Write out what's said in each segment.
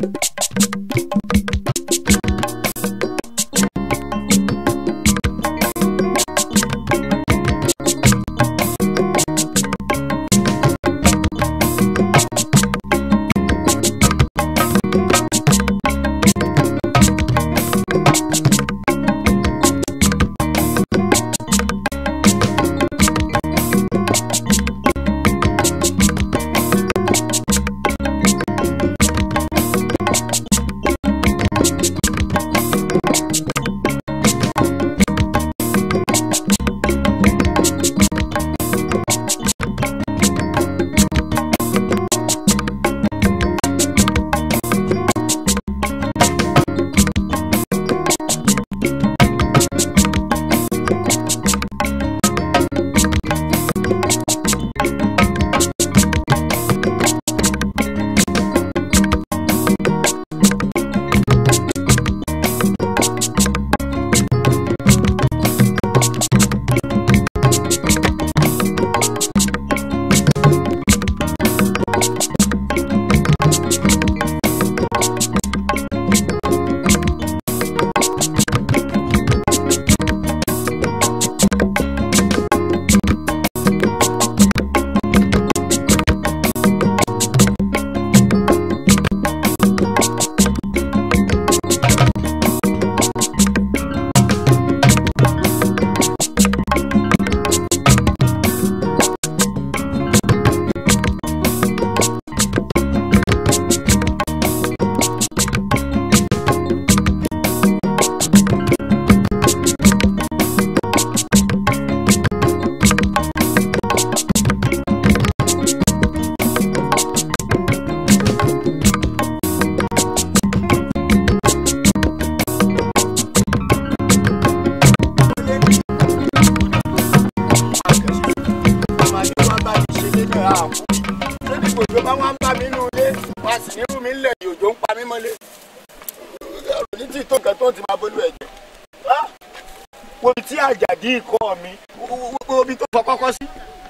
wo tí àjàdí ikọ̀ mi wo ibi tó fọ kọ́kọ́ sí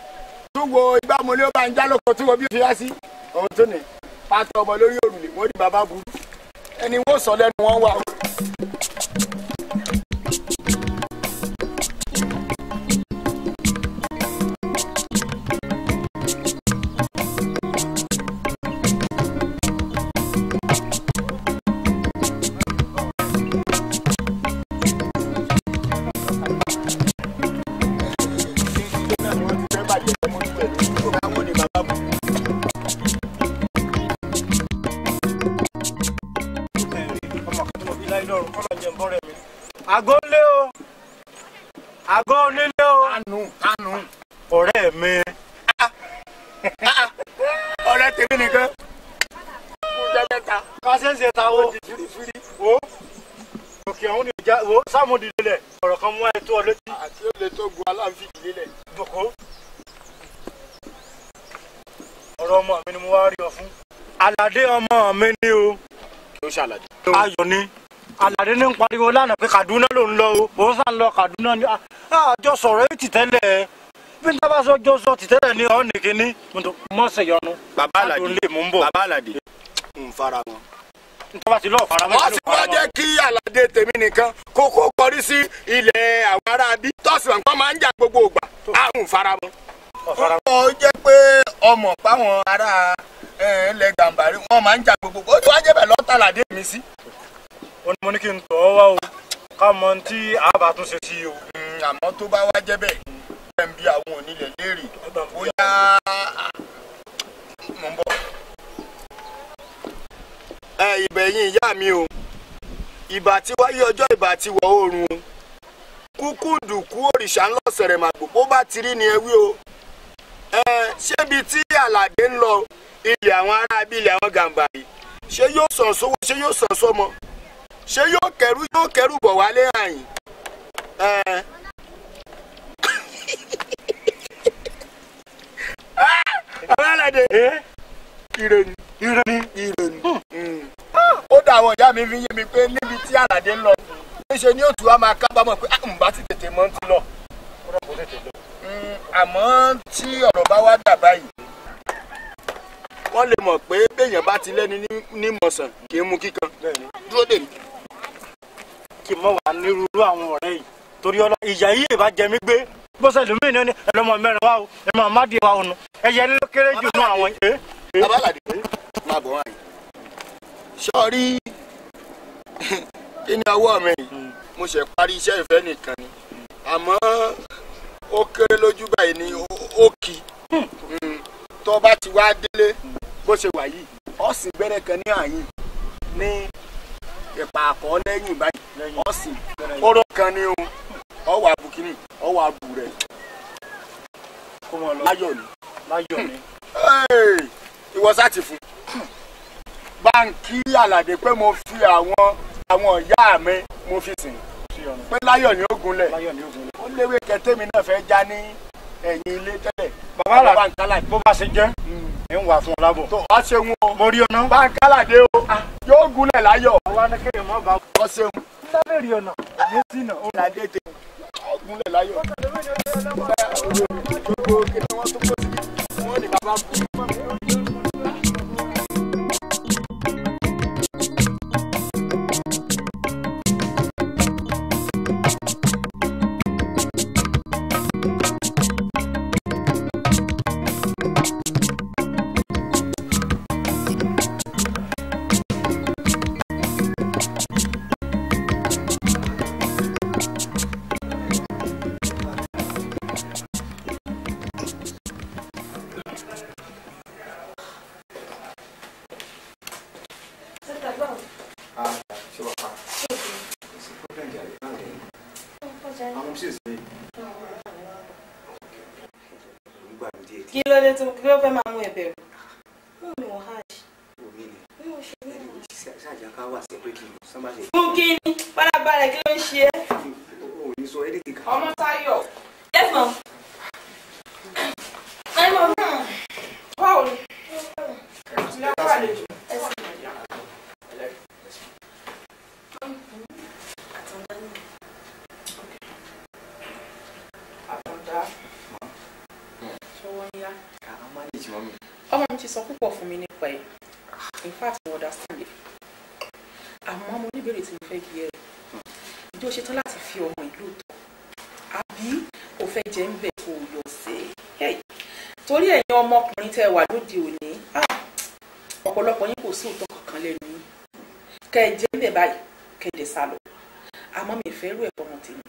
tó wo igbá mọ́lẹ́ ó bá ń já lóko tí wo bí ó fi wá sí ohun tó ní pátá ọmọ lórí òrùlé wọ́n di bàbá burú ẹni wọ́n sọ lẹ́nu wọn wà. àgọ́ ńlé o àgọ́ onílé o kánú kánú ọ̀rẹ́ mi ọ̀rẹ́ tèmi nìkan kú jẹ́jẹ́ta kásẹ̀ǹsì ta wo fírífírí wo òkè àwọn oníjà wo sáàmù dìde ọ̀rọ̀ kan mú ẹ tó ọ létí àti ó lè tó gun aláǹfì ìdílé dòkó ọ̀rọ̀ ọmọ mi ni mo wá rí ọ fún aládé ọmọ mi ni o ló ṣàlàyé. ayọ̀ ni aládé ní ń pariwo lánàá pé kaduna ló ń lọ o òun sàn lọ kaduna ni àjọ sọ̀rọ̀ èyí tìtẹ́lẹ̀ bí n tábà sọ jọ sọ tìtẹ́lẹ̀ ni ọ̀ nìkíní mọ̀ọ́sẹ̀ yọnu bàbá àlàdé adùn lè mú ń bọ̀ bàbá àlàdé ń fara wọn. n tábà ti lọ́ọ̀ fara mọ́ wọ́n sì wá jẹ́ kí àlàdé tèmi nìkan kókó kọrí sí ilẹ̀ àwọn ará bí tọ́sí wọn kọ́ máa ń jà gbogbo ògbà àrùn fara wọn. ó jẹ́ pé ọmọ páwọn ará ilẹ̀ gàmbàrí wọn máa ń jà gbogbo ó ti wá jẹ́ bẹ̀ lọ́tàládé mi sí. ó ní mo ní kí n tọ́ ọ wá o ká mọ ohun tí àbá tún ṣe sí o. àmọ́ tó bá wá jẹ́ bẹ́ẹ̀ ẹ̀ ń bí àwọn onílẹ̀ léèrè bóyá mò ń bọ̀. ẹ ìbẹ̀yìn ìyá mi o ìbà tí wáyé ọjọ́ ìbà tí wọ̀ oòrùn o kúkú dùkú òrìṣà ńlọ sẹ̀rẹ̀ màgbò bó bá ti rí ni ẹ wí o ẹ ṣébi tí àlàdé ń lọ ilẹ̀ àwọn ará bí ilẹ̀ àwọn gàǹbàrí ṣé yóò sàn sówó ṣé yóò sàn sọmọ ṣé yóò kẹrù yóò kẹrù bọ̀ wálé àyìn ẹ. alálàdé ire ni ire ni ire ni. ó dá àwọn ìyá mi fi yé mi pé níbi tí àlàdé ń lọ níṣe ni òtún wa máa kábàámọ̀ pé àwọn bá ti tètè mọ́ ti lọ. Mm, àmọ́ tí ọ̀rọ̀ bá wá dà báyìí wọ́n lè mọ̀ pé béèyàn bá bá ti lẹ́ni ní- ní mọ̀sán kì í mu kíkan bẹ́ẹ̀ni dúró dè mí. kí n mọ̀ wá nírúurú àwọn ọ̀rẹ́ yìí torí ọlọ ìyá yìí ìbá jẹ mí gbé bọ́sẹ̀ lómi ní ní ẹlọ́mọ mẹ́rin wá o ẹ̀mọ àmádìí wa ònu ẹ̀yẹ ní ló kéré jù nú àwọn ẹ̀ abálàdé máa bọ̀ wáyé. sọ́ọ́rí kí ni ọwọ́ mi yìí mo ṣe parí iṣẹ́ ìfẹ́ nìkan ni àmọ́ ó kéré lójú báyìí ni ó- ó kì í tó bá ti wá délé bó ṣe wà yìí ó sì gbẹ́rẹ́ kan ní àyìn ní ìpa àkọ́ lẹ́yìn báyìí ó sì kóró kan ní ohun ọwọ́ àbùkínì ọwọ́ àbù rẹ̀ kó mọ̀ lọ láyọ̀ ni. láyọ̀ ni Hey, ìwọ sá ti fún báńkì aládé pé mo fi àwọn àwọn ìyá mi mo fi sìn sí ọ̀nà pé láyọ̀ ní ogunlẹ̀ láyọ̀ ní ògùn ó léwé kẹtẹ́mi náà fẹ́ já ní ẹ̀yìn ilé tẹ́lẹ̀ bàbá àlà báńkì aládé bó bá ṣe jẹ́ ẹ̀ ń wà fún ọ lábọ̀ tó ọ ṣeun o mo rí ọ̀nà báńkì aládé o yóò gunlẹ̀ láyọ̀ àwa ní kéèyàn má bá ọ ṣeun lábẹ́ rí ọ̀nà ní sínà ó aládé tẹ ọ gunlẹ̀ láyọ̀ gbogbo kí ni wọ́n tó kó sí wọ́n ní bàbá kú. kí ló dé tó kí ló fẹ́ máa mú ẹ bẹ̀rù. mú mi wọ́n hajj. fún kí ni bárabalẹ̀ kí ló ń ṣe é. ọmọ Táyọ̀. yes ma'am. ẹ mọ̀ mọ́. báwo ni. ìlà pàlejò. ẹ sì mọ̀ ní àwọn. àtàndá. ṣọwọ́ ń yá ọmọ mi ti sọ púpọ̀ fún mi nípa ẹ̀ in fact mo understand it àmọ́ mo níbèrè tí mo fẹ́ bí ẹ ìjọ ṣetán láti fi ọmọ ìlú tọ̀ àbí o fẹ́ jẹ́ ń bẹ̀ kó o yọ sí i torí ẹ̀yin ọmọkùnrin tẹ́ ẹ wà lóde òní ah, ọ̀pọ̀lọpọ̀ yín kò sí òótọ́ kankan lẹ́nu yín kẹ́ ẹ jẹ́ ń bẹ̀ báyìí kẹ́ ẹ dẹ̀ sá lọ àmọ́ mi ì fẹ́ rú ẹ̀fọ́ ọmọ tèmi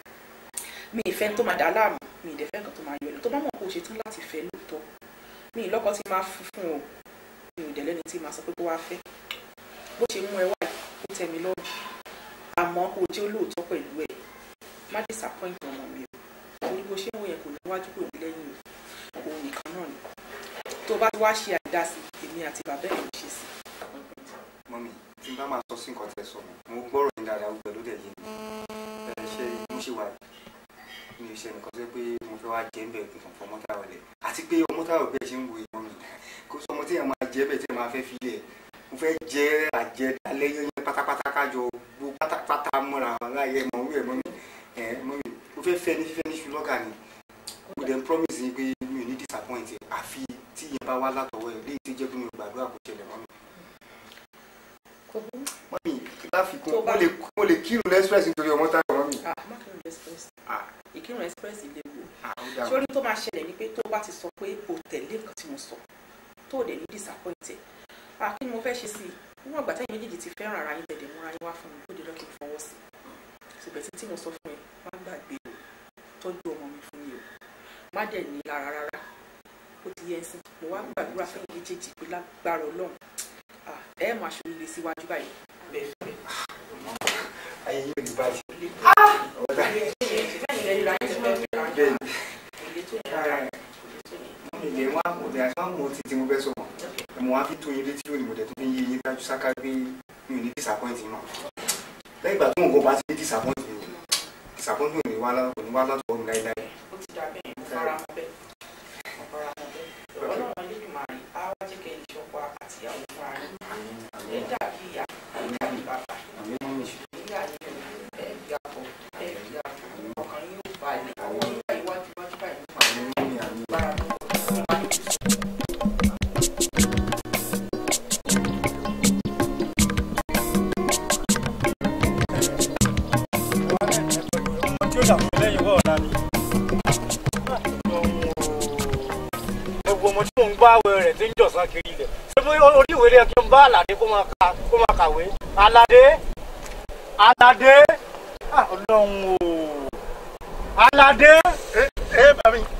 mi ì fẹ́ tó máa dà á láàmú mi ì dẹ̀ fẹ́ nǹkan tó máa yọ ẹ̀ tó bá mọ̀ kó o ṣetán láti fẹ́ lóòótọ́ mi ì lọ́kọ tí máa fún fún o mi ò dẹ̀ lẹ́ni tí máa sọ pé kó wá fẹ́ bó ṣe mú ẹ wá yìí ó tẹ́ mi lọ́rùn àmọ́ kó o jẹ́ olóòótọ́ pẹ̀lú ẹ̀ má disappoint ọmọ mi o torí bó ṣe ń wò yẹn kò níwájú kò ní lẹ́yìn o òun nìkan náà ni tó bá wá ṣe àdásí èmi àti bàbá ẹ̀ ló ṣe sí mọ́mí tí n bá máa sọ sí nǹkan tẹ́ sọ mo gbọ́rọ̀ ní dáadáa gbogbo ló dẹ̀ yé mi ẹ ṣe mo ṣe wà mi ò ṣe nǹkan tó yẹ pé mo fẹ́ wá jẹ́ ń bẹ̀ kí n kàn fọ mọ́tà ọ̀lẹ̀ àti pé ọmọ táwọn ọ̀gbẹ́ ṣe ń wo ìmọ̀ mi kó sọ ọmọ tí èèyàn máa jẹ́ bẹ̀ tí èèyàn máa fẹ́ filẹ̀ mo fẹ́ jẹ́ àjẹ alẹ́ yẹn pátápátá kájọ gbó pátápátá mọ́ra láyé mọ̀ wí ẹ̀ mọ́ mi ẹ̀ mọ́ mi mo fẹ́ fẹ́ ní fífẹ́ ní ṣùlọ́gà ni mo dẹ̀ ń promise yín pé mi ò ní disappoint ẹ̀ àfi tí ìyẹn bá wá látọwọ́ ẹ̀ léyìí tó jẹ́ pé mi ò gbàdúrà kó ṣẹlẹ̀ mọ́ mi kò burú mọ́mí láfikún Tó bá- mo lè mo lè kírun lẹ́sírẹ́sì nítorí ọmọ táwọn mọ́mí. ah má kírun express Ah. ìkírun express ilé wo Ah, ó dáa. sórí tó máa ṣẹlẹ̀ ni pé tó bá ti sọ pé o tẹ̀lé nǹkan tí mo sọ tó o dẹ̀ ní disappointed ah kí ni mo fẹ́ ṣe sí i níwọ̀n ìgbà tẹ́yìn méjèèjì ti fẹ́ràn ara yín tẹ̀lé múra yín wá fún mi tó di lọ́kì fọwọ́ sí i ṣùgbọ́n tí tí mo sọ fún ẹ má gbàgbé o tọ́jú ọmọ mi fún mi o má dẹ̀ ní lára rárá ó ti yẹ ẹ sìn mo wá gbàdúrà fẹ́yìn méjèèjì pé lágbára ọlọ́run ah ẹ máa ṣòro lè síwájú báyìí bẹ́ẹ̀ fẹ́ ayé yóò ní báyìí. bẹ́ẹ̀ bẹ́ẹ̀ ni ilé wa kò dé àti wọn mọ títí mo fẹ́ sọ mọ́ mo wá fi tó yín létí lónìí mo dẹ̀ tó fi ń yé yín dájú sáká pé mi ò ní disappoint yín mọ́ lẹ́yìn ìgbà tó nǹkan bá ti ní disappoint mi disappoint mi ò ní wá látọ̀ kò ní wá látọ̀ mi láíláí. ó ti dà bẹ́ẹ̀ mo fara mọ́ bẹ́ẹ̀ mo fara mọ́ bẹ́ẹ̀ ọlọ́run Elédùmarè á wá jẹ́ kẹ́ ìṣọ̀pọ̀ àtìyàwó fún ara yín ẹ dàbí ìyá ẹ dàbí bàbá àmì mọ́mí nígbà yẹn ẹ bí àpò ẹ bí àpò ọkàn yín ó balẹ̀ àwọn nígbà iwájú iwájú báyìí ló máa àmì mọ́mí àmì gbára mọ́ ọ̀sán lẹ́yìn wọ́ọ̀ ọ̀la ni. gbogbo ọmọ tí mò ń gbá àwẹ̀ rẹ̀ tí ń jọ̀sán kiri ilẹ̀ ṣé mo orí ìwé rẹ̀ kí n bá àlàdé kó máa ka kó máa kàwé àlàdé àlàdé Ah, ọlọ́run o àlàdé ẹ ẹ bá mi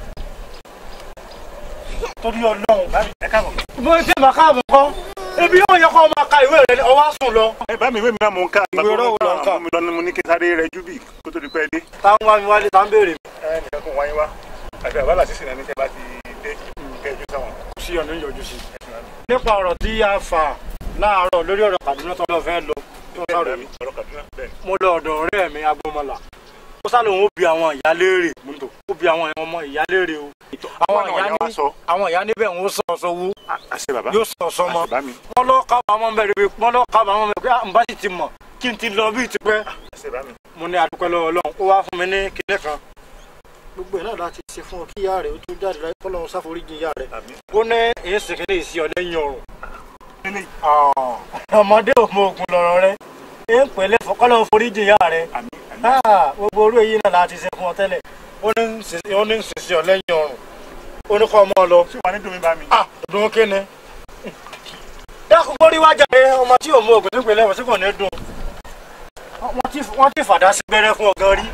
torí ọlọ́run bá mi ẹ káàbọ̀. mo ti máa káàbọ̀ kọ́ ebi yóò yẹ kó máa ka ìwé rẹ̀ ọwọ́ sùn lọ. ẹ bá mi ìwé mi náà mò ń ká. Ìwé ọ̀rọ̀ wo lò ń kà? mo lọ ní mo ní kí sáré rẹ júbì kó tó di pẹ́ dé. táwọn wá mi wálé tá ń béèrè ẹ nìkan kò wáyé wá àti àbálà sísìn náà ní tẹ́ bá ti dé kẹjú sáwọn. sí ọ̀nà ìyọjú sí. nípa ọ̀rọ̀ tí a fà láàárọ̀ lórí ọ̀rọ̀ Kaduna tó lọ fẹ́ lọ tó sáré mi ọ̀rọ̀ Kaduna bẹ́ẹ̀ ni. mo lọ ọ̀dọ̀ ọ̀rẹ́ mi agbọ́mọlà ó sálò wọn ó bi àwọn ìyá léèrè mo ń tò ó bi àwọn ọmọ ìyá léèrè o àwọn Àwọn ìyá ìyá wa ní sọ. àwọn ìyá níbẹ̀ ń sọ sọ́wọ́ àṣẹ bàbá yóò sọ sọmọ àṣẹ bá mi wọn lọ kábàámọ̀ bẹ̀rẹ̀ pé wọn lọ kábàámọ̀ bẹ̀rẹ̀ pé à ń bá sì ti mọ̀ kí n ti lọ bí tipẹ́ àṣẹ bá mi. mo ní adúpẹ́ lọ́wọ́ Ọlọ́run ó wá fún mi ní kinní kan gbogbo ẹ̀ náà láti ṣe fún ọ kí ìyá rẹ̀ ó tó jáde láyé kọ́lọ́run sáforíjì ìyá rẹ̀ àmì. ó ní èyí sì kí ní ìsí ọlẹ́yìn ọrùn Kíni? ọmọdé ò mọ ògùn lọ̀rọ̀ rẹ̀ èyí ń pèlè kọ́lọ́run foríjì ìyá rẹ̀ àmì àmì. Ah, gbogbo orú èyí náà láti ṣe fún ọ tẹ́lẹ̀ ó ní ń ṣe- ó ní ń ṣiṣẹ́ ọlẹ́yìn ọrùn ó ní kọ́ ọmọ ọ lọ ṣé wàá ní dùn mí bá mi. ah dùn kí ni dákun gbórí wájà rẹ ọmọ tí ò mọ ògùn tó pèlè wọ́n sí kò ní dùn wọ́n ti wọ́n ti fàdá sí gbẹ́rẹ́ fún ọgán rí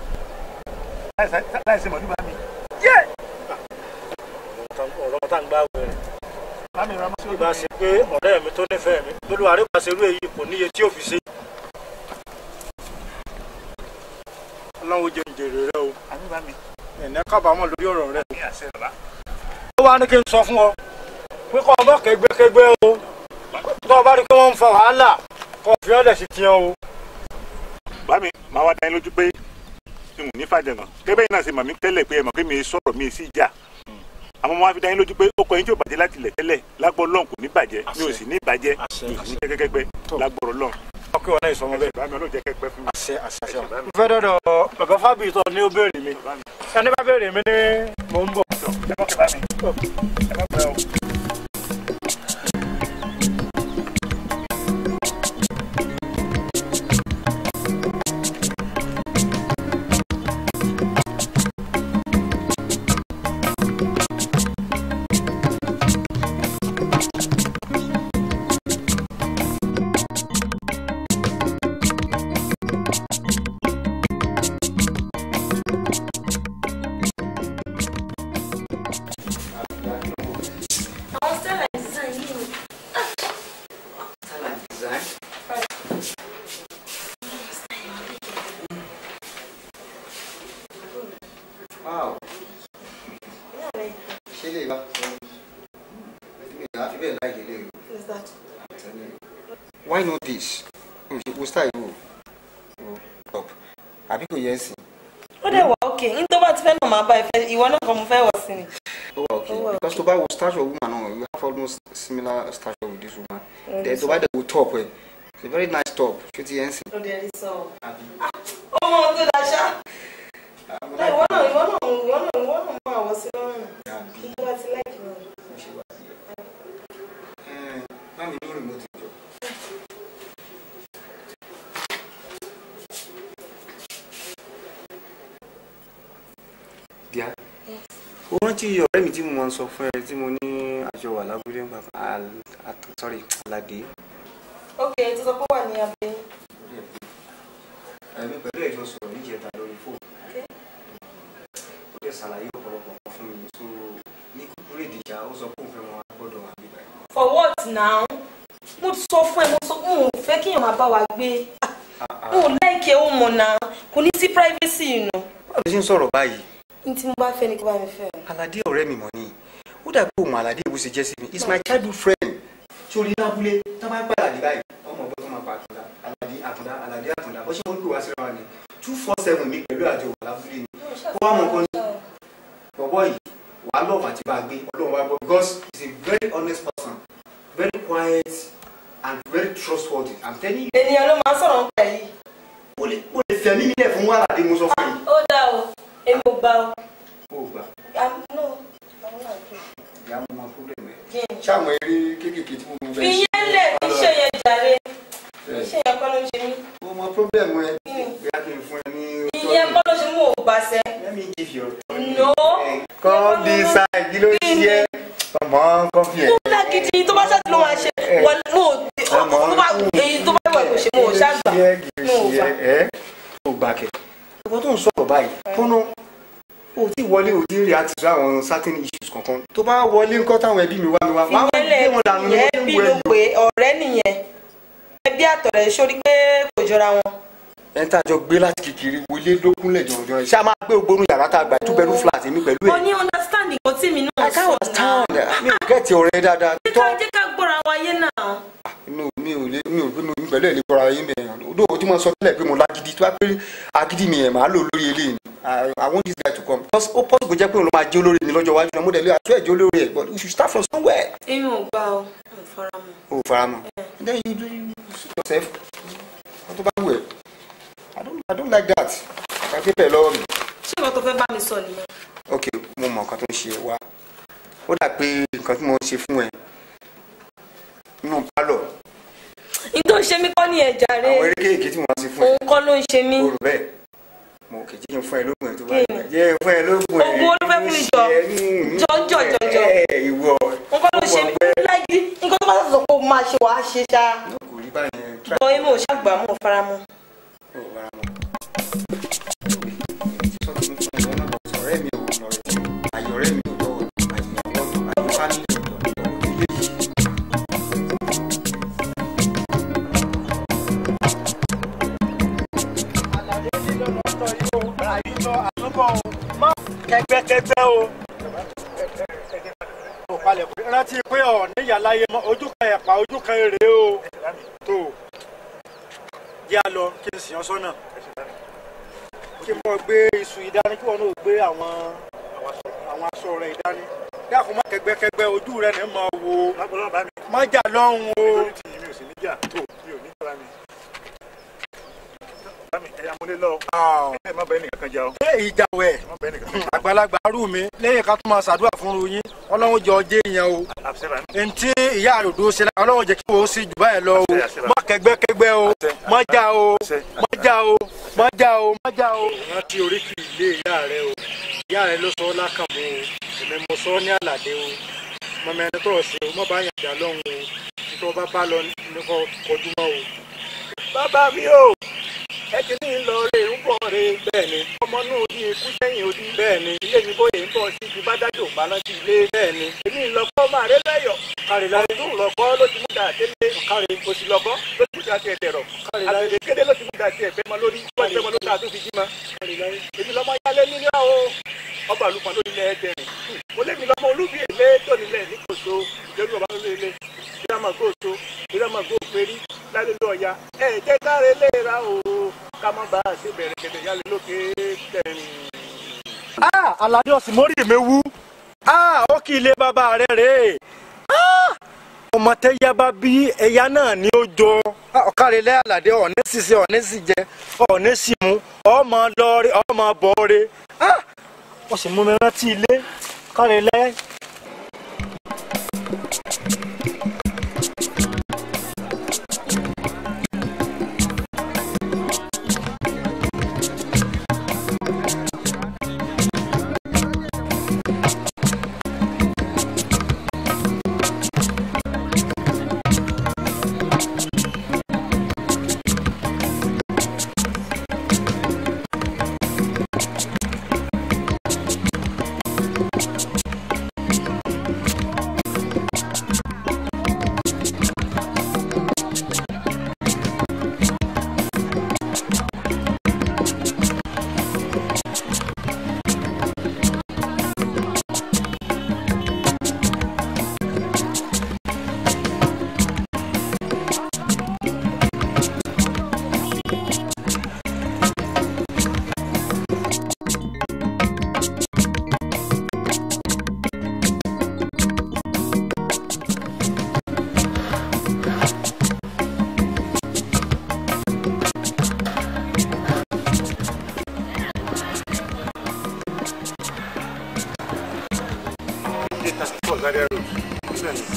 láì ṣe mọ̀lú bá mi. ọ̀rọ̀ tá ń gbá wẹ̀rẹ̀ bá mi ramọ́ sí bí bá ṣe pé ọ̀rẹ́ mi tó nífẹ̀ẹ́ mi lórí àríwá ṣerú èyí kò níye tí ò fi ṣe. ọlọ́run ó jẹ ìjèrè rẹ o àmì bá mi. ẹ̀ní kábàámọ̀ lórí ọ̀rọ̀ rẹ. ní àṣẹ bàbá. ó wá ní kí n sọ fún ọ pé kọ́ ọmọ kẹgbẹ́kẹgbẹ́ o tó o bá rí i pé wọ́n ń fa wàhálà kọ́ fi ọ́lẹ̀ sí tiẹ̀ o. bá mi máa wá dá yín lójú pé n ò ní fàjẹ̀nà kébẹ́ yìí náà ṣe mọ̀ mí tẹ́lẹ̀ pé ẹ mọ̀ pé mi sọ̀rọ̀ mi sí ìjà àmọ́ mo wá fi dá yín lójú pé ó kọ yín tí ò bàjẹ́ láti ilẹ̀ tẹ́lẹ̀ lágbọ́ lọ́n kò ní bàjẹ́ mi ò sì ní bàjẹ́ Àṣẹ, mi ò sì ní àṣẹ. kẹ́kẹ́kẹ́ Tó. lágbọ́rọ̀ lọ́n. ọkọ ìwọ náà ìsọmọ bẹ́ẹ̀. bá mi ọlọ́jẹ́ kẹ́kẹ́ fún mi. àṣẹ àṣẹ àṣẹ. mo fẹ́ dọ́dọ̀ bàbá fábíyì tó ní ó béèrè mi bá mi ẹni bá béèrè mi ní mò ń bọ̀. tọ̀ ẹ mọ̀ kẹ́ bá mi ẹ má pẹ́ o. Àwọn style and design yìí ni. Style and design. Wow. Ṣé lè bá? Mi ò fi bẹ́ẹ̀ láì délé o. Is that? I'm telling you. Why not this? O ṣe wo style wo? O top. Àbí kò yẹ ẹ̀sìn? Ó dẹ̀ wà ókè. Ní tó bá ti fẹ́ náà máa bá ẹ fẹ́, ìwọ náà kan mo fẹ́ wọ̀ sí ni. Ó wà okay. Ó wà Because tó bá wo stature woman náà, you have almost similar stature with this woman. Then tó bá dẹ̀ wo top ẹ̀, it's a very nice top. Ṣé ti yẹ ẹ̀sìn? Ó dẹ̀ rí sọ. Àbí? Ọmọ ohun tó dáa ṣá. Ìwọ náà ìwọ náà ìwọ náà ìwọ náà máa wọ̀ sí lọ́rùn. Àbí? Ní tó bá ti láìkì náà. Mo ṣe wá sí ẹ. Ẹ bá mi lórí mo ti jọ. Díà. Ó rántí ọ̀rẹ́ mi tí mo máa ń sọ fún ẹ tí mo ní àjọ wà lábúlé ń gbà fún Al- At- sorry Aládé. Ókè tó sọ pé wà ní abẹ́. Ẹ̀mí pẹ̀lú ẹ̀jọ́ sọ̀rọ̀ níjẹta lórí fóònù. Ó dẹ̀ ṣàlàyé ọ̀pọ̀lọpọ̀ kan fún mi tó ní kúkúrú ìdìjà ó sọ pé òun fẹ́ wọn gbọ́dọ̀ wà nígbà yìí. For what now? Mo ti sọ fún ẹ, mo sọ mo ò fẹ́ kéèyàn máa bá wa gbé. Mo ò láìkẹ́ ó mọ̀ náà. Kò ní sí privacy yìí nù. Báwo ló ṣe ń sọ̀rọ̀ báyìí? Ní tí mo bá fẹ́ ni kí bá mi fẹ́. Aládé ọ̀rẹ́ mi mọ̀ ni ó dàbí òun Aládé ìwé ṣe jẹ́ sí mi it's my childhood friend sórí lábúlé tó bá gbà Aládé báyìí ọmọ ọgbọ́n tó máa pa àtúndá Aládé àtúndá Aládé àtúndá bó ṣe wọ́n gbé wá síra wa ni two four seven mi pẹ̀lú àjọ wà lábúlé ni ó wá mọ̀ nǹkan ní bọ̀bọ̀ yìí wà á lọ́ọ̀fù àti bá a gbé ọlọ́run wá gbọ́ because he's a very honest person very quiet and very trustworthy I'm telling you Ènìyàn ló máa ń sọ̀rọ̀ nípa yìí. ó lè ó lè fẹ̀mí mi lẹ̀ fún Aládé mo sọ fún yìí Ó dá o, èmi ò gbà o. ó gbà Ah, no, àwọn náà gbé. ìyá mo mọ problem ẹ̀ Kí ni? ṣáà mọ eré kéékèèké tí mo mú fi yẹn lẹ̀ kí ṣe yẹn jàre kí ṣe yẹn kọ́ ló ń ṣe mí mo mọ problem ẹ Kí ni? bí a kì í fún ẹ ní ìyẹn kọ́ ló ṣe mú ò bá sí mọ kọfí ẹ. tó lágídí tó bá ṣáàtì ló máa ṣe wọn mo tó bá èyí tó bá wà kò ṣe mo ò ṣàgbà mo ò gbà. ẹ ò gbà kẹ. ìwọ tó ń sọ̀rọ̀ báyìí fọ́nà o ti wọlé o ti rí àti sọ àwọn certain issues kankan tó bá wọlé ńkọ́ táwọn ẹbí mi wá mi wá wá ìyẹn gbé wọn dànù ní lẹ wọ́n bí ti wọ ló ẹ̀yìn. pé ọ̀rẹ́ nìyẹn ẹbí àtọ̀rẹ́ sórí pé kò jọra wọn. ẹ ń tàjọ gbé láti kékeré wọlé lókúnlẹ̀ jọ̀jọ̀ ẹ̀ ṣé a máa gbé ògbónú yàrá tá a gbà two bedroom flat èmi pẹ̀lú mo ẹ̀. ní understanding kan tí mi náà I can't understand mi ò gẹ́ẹ̀tì ọ̀rẹ́ dáadáa jẹ́ ká jẹ́ ká gbọ́ra wa yé náà. mi ò mi ò lè mi ò gbé mi pẹ̀lú ẹ̀ lè bọ́ra yín bẹ̀rẹ̀ odò tí mo sọ tẹ́lẹ̀ pé mo lágídí tó bá pé agídí mi ẹ̀ máa lò lórí eléyìí I I want this guy to come because ó pọ́sibú jẹ́ pé òun ló máa jẹ́ olórí mi lọ́jọ́ iwájú náà mo dẹ̀ lé àtúwẹ̀ jẹ́ olórí ẹ̀ but you should start from somewhere. èmi ò gbà ọ ò fara mọ́. o fara mọ́ then you do you suit yourself wọ́n tó bá wù ẹ́ I don't I don't like that kàkí bẹ́ẹ̀ lọ́wọ́ mi. ṣé ìwọ tó fẹ́ bá mi sọ nìyẹn. ok mo mọ nǹkan tó ń ṣe ẹ wá ó dà pé nǹkan tí mo ń ṣe fún ẹ nínú pálọ̀ n tó ń ṣe mí kọ́ ní ẹ̀jà rẹ àwọn eré kéèké tí mo máa ń ṣe fún ẹ òun kọ́ ló ń ṣe mí. o rò bẹ́ẹ̀ mo kì í jẹ́ kí n fún ẹ lóògùn ẹ tó bá Kí yẹ ni? jẹ́ fún ẹ lóògùn ẹ Oògùn wo ló fẹ́ fún mi jọ? Jọ, jọ, jọ, jọ. ẹ ìwọ òun kọ́ ló ń ṣe mí láyé nǹkan tó bá sọ pé o máa ṣe wàá ṣe ṣá. kò rí báyẹn try bọ́ èmi ò ṣàgbà mọ́ fara mọ́. ó wàrà mọ́ sọ́dún fún ẹ lọ́nà bọ̀ ọ̀rẹ́ mi ò lọ rẹ̀ tí àyè ọ̀rẹ́ mi ò lọ́wọ́ àyè ọ̀dọ́ àyè fámìlì ò lọ́wọ́ ilé yìí. kẹgbẹkẹgbẹ o o palẹ̀ pé rántí pé ọ̀ níyà láyé mọ́ ojú kan ẹ̀pà ojú kan èrè o tó yá lọ kí n sì yan sọ́nà kí n bọ́ gbé iṣu ìdání kí wọn náà gbé àwọn àwọn aṣọ rẹ̀ ìdání dákun má kẹgbẹkẹgbẹ ojú rẹ̀ ní máa wo lágbọ́dọ̀ bá mi má jà lọ́hùn o lórí tí mi ò sì ní jà tó mi ò ní jọra mi. bá mi ẹ̀yà mo lé lọ ẹ̀ má bẹ́ẹ̀ nìkan kan jà ọ́ ṣé ìjà wẹ̀ má bẹ́ẹ̀ nìkan kan jà àgbàlagbà arú mi lẹ́yìn ká tún máa ṣàdúrà fún ru yín ọlọ́run jọ ọjẹ́ yẹn o àṣẹ bá mi. ntí ìyá àròdó ṣe la ọlọ́run jẹ́ kí wọ́n sì jù báyìí lọ o Àṣẹ, àṣẹ. má kẹgbẹ́kẹgbẹ́ o Àṣẹ. má já o Àṣẹ. má já o má já o má já o. rántí oríkì ilé ìyá rẹ o ìyá rẹ ló sọ ọ́ lákàmú o èmi mo sọ ọ́ ní àlàdé o mọ̀mọ́ ẹni tó ṣe o má bá yàn jà lọ́hùn o nítorí ọba bá lọ nípa kọjú mọ́ o. bàbá mi o ẹ ti ní lọ rè ń bọ̀ rè bẹ́ẹ̀ni ọmọ náà ní ikú sẹ́yìn odi bẹ́ẹ̀ni ilé mi bóyá ń bọ̀ sí ibi bá dájọ́ bá rántí ilé bẹ́ẹ̀ni èmi ìlọ́kọ́ máa rẹ lẹ́yọ̀ kárí láyé ọdún lọ́kọ́ ló ti mú dà délé kárí òsì lọ́kọ́ ló ti mú dà tiẹ̀ tẹ̀rọ̀ kárí láyé àtẹ̀lé kéde ló ti mú dà tiẹ̀ bẹ́ẹ̀ mọ́ lórí wọ́n ti bẹ́ẹ̀ mọ́ lórí àti òfin jí ma kárí láyé èmi lọ́mọ yálé nílé o ọba àlùfáà ló nílẹ̀ ẹ̀dẹ̀rìn mo lé mi lọ́mọ olúbi èlé tó nílẹ̀ ní kòtò ìjẹ́rú ọba ló lé ìdámà gòtò ìdámà gòpérí lálẹ́ ló ọ̀ya ẹ̀ jẹ́ káre lè ra o ká má bàa ṣe bẹ̀rẹ̀ kẹ̀dẹ̀ yálé lókè tẹ̀rìn. ah alade ọsìn mórí mi wú ah ó kí ilé bàbá rẹ rèé ah ọmọ tẹyà bá bí ẹyà náà ní ó jọ ọkàrẹlẹ alade ọ̀nẹ ṣiṣẹ ọ̀nẹ sì jẹ ọ̀nẹ sì mú ọmọ lọrẹ ọmọ bọrẹ ah wọ́n sì mú mi rántí ilé kárẹlẹ. Zaria Road. Sílẹ̀ ni.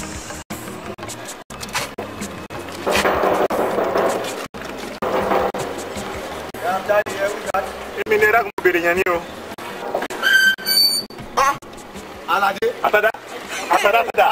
Èmi ni ẹ̀dá kan mo bèrè yẹn ni o. alade Àtàdá. àtàdàtàdà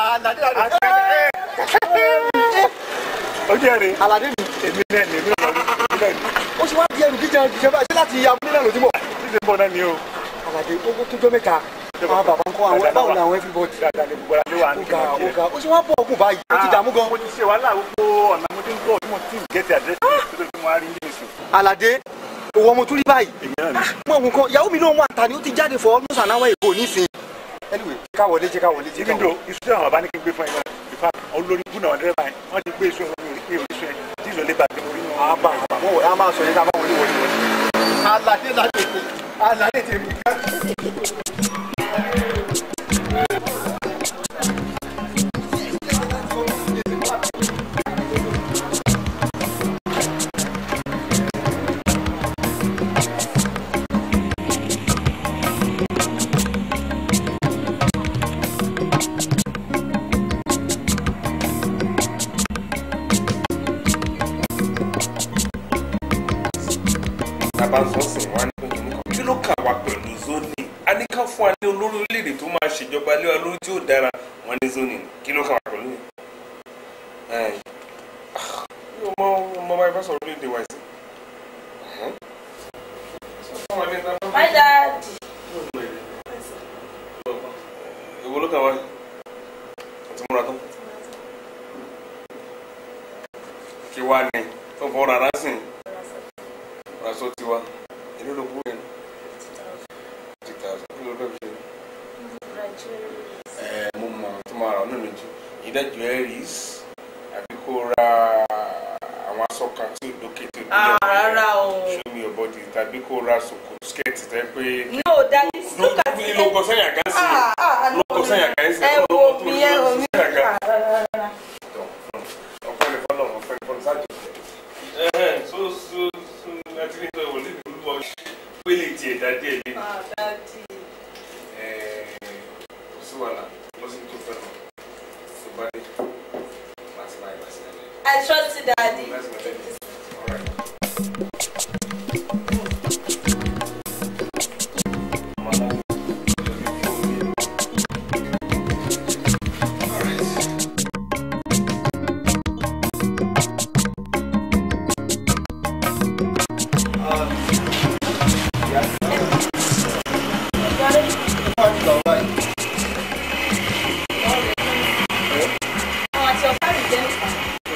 ojú ẹ̀ rè aládé mi èmi náà ni èmi náà lọ rí èmi náà ni ó ṣe wá di ẹrù jíjẹ jíjẹ báyìí ṣé láti abúlé náà ló ti bọ̀. títí ń bọ̀ náà ni o aládé ó tó jọ mẹ́ta àwọn bàbá ń kọ́ àwọn báwo ni àwọn everybody. dáadáa ni gbogbo àlejò wa ó ní ga ó ga ó ṣe wá bọ̀ ọkùn báyìí ó ti dààmú gan. mo ti ṣe wàhálà gbogbo ọ̀nà mo ti ń gbọ́ tí mo ti ń gẹ̀ẹ́tì àdírẹ́sì tó tó fi mo wá rí yín nìsín aládé òwò ọmọ tó rí báyìí èmi náà ni mọ òun kan ìyàwó mi náà wà ta ni ó ti jáde fọ ọdún sànáwó èkó nísìn. anyway ká wọlé jẹ ká wọlé jẹ ká even though wọlé. iṣu tí àwọn bàbá ní kí n gbé fún ẹ náà ìfà olórí búnà wọn dẹ́rẹ́bà yẹn wọ́n ti gbé iṣu ẹ̀ wọ́n mi ò rí iṣu ẹ̀ tí ìlú lè bàjẹ́ orí wọn. àbá àbá wọn wọlé a máa sọ yẹn ká máa wọlé wọlé wọlé. aládé ládé aládé tèmi ká. tàbá ń sọ́sìn wá ní pẹ̀lú nǹkan kí ló kà wá pẹ̀lú zoning a ní ká fún wa ní olórí orílẹ̀-èdè tó máa ṣèjọba lé wa lórí tí ó dára wọn ní zoning kí ló kà wá pẹ̀lú yẹn. Ẹ̀, ah, mi ò mọ ọmọ bá ibà sọ̀rọ̀ orílẹ̀-èdè wa sí. My dad. Èwo ló kà wá yìí? Àti múra tán. Kí wá ní tó fọ́ rárá sìn aṣọ tiwa èló ló kú yẹn fifty thousand kí ló fẹ́ fi ṣe ẹ mo mọ tó máa rà ọ́ nínú jù ìdá jewelries àbí kó ra àwọn aṣọ kan tí ò dókè tí ò Ah, dókè rárá o. show me your body tàbí kó ra ṣòkò skẹ́ẹ̀tì tẹ́ pé No, daddy, look at it. lóko sẹ́yìn àga sí Ah, ah, no. lóko sẹ́yìn àga sí Ẹ wo mi, ẹ wo mi. sẹ́yìn àga Ah, rárá, rárá. ọ̀pẹ́ ní fọlọ́ ọ̀pẹ́ ní fọlọ́ sáájú ẹ̀hẹ́n so so so àti ní ìtọ́ ìwọlé ìlú wa pélé tiẹ̀ dá díẹ̀ lé Ah, daddy. kò sí wàhálà lọ sí tó fẹ́ lọ tó bá dé láti máa ìgbà sí ẹ̀lẹ́. I trust you, daddy. That's my baby. All right. Mama, Àwọn àti ọ̀pá mi jẹ́ nípa.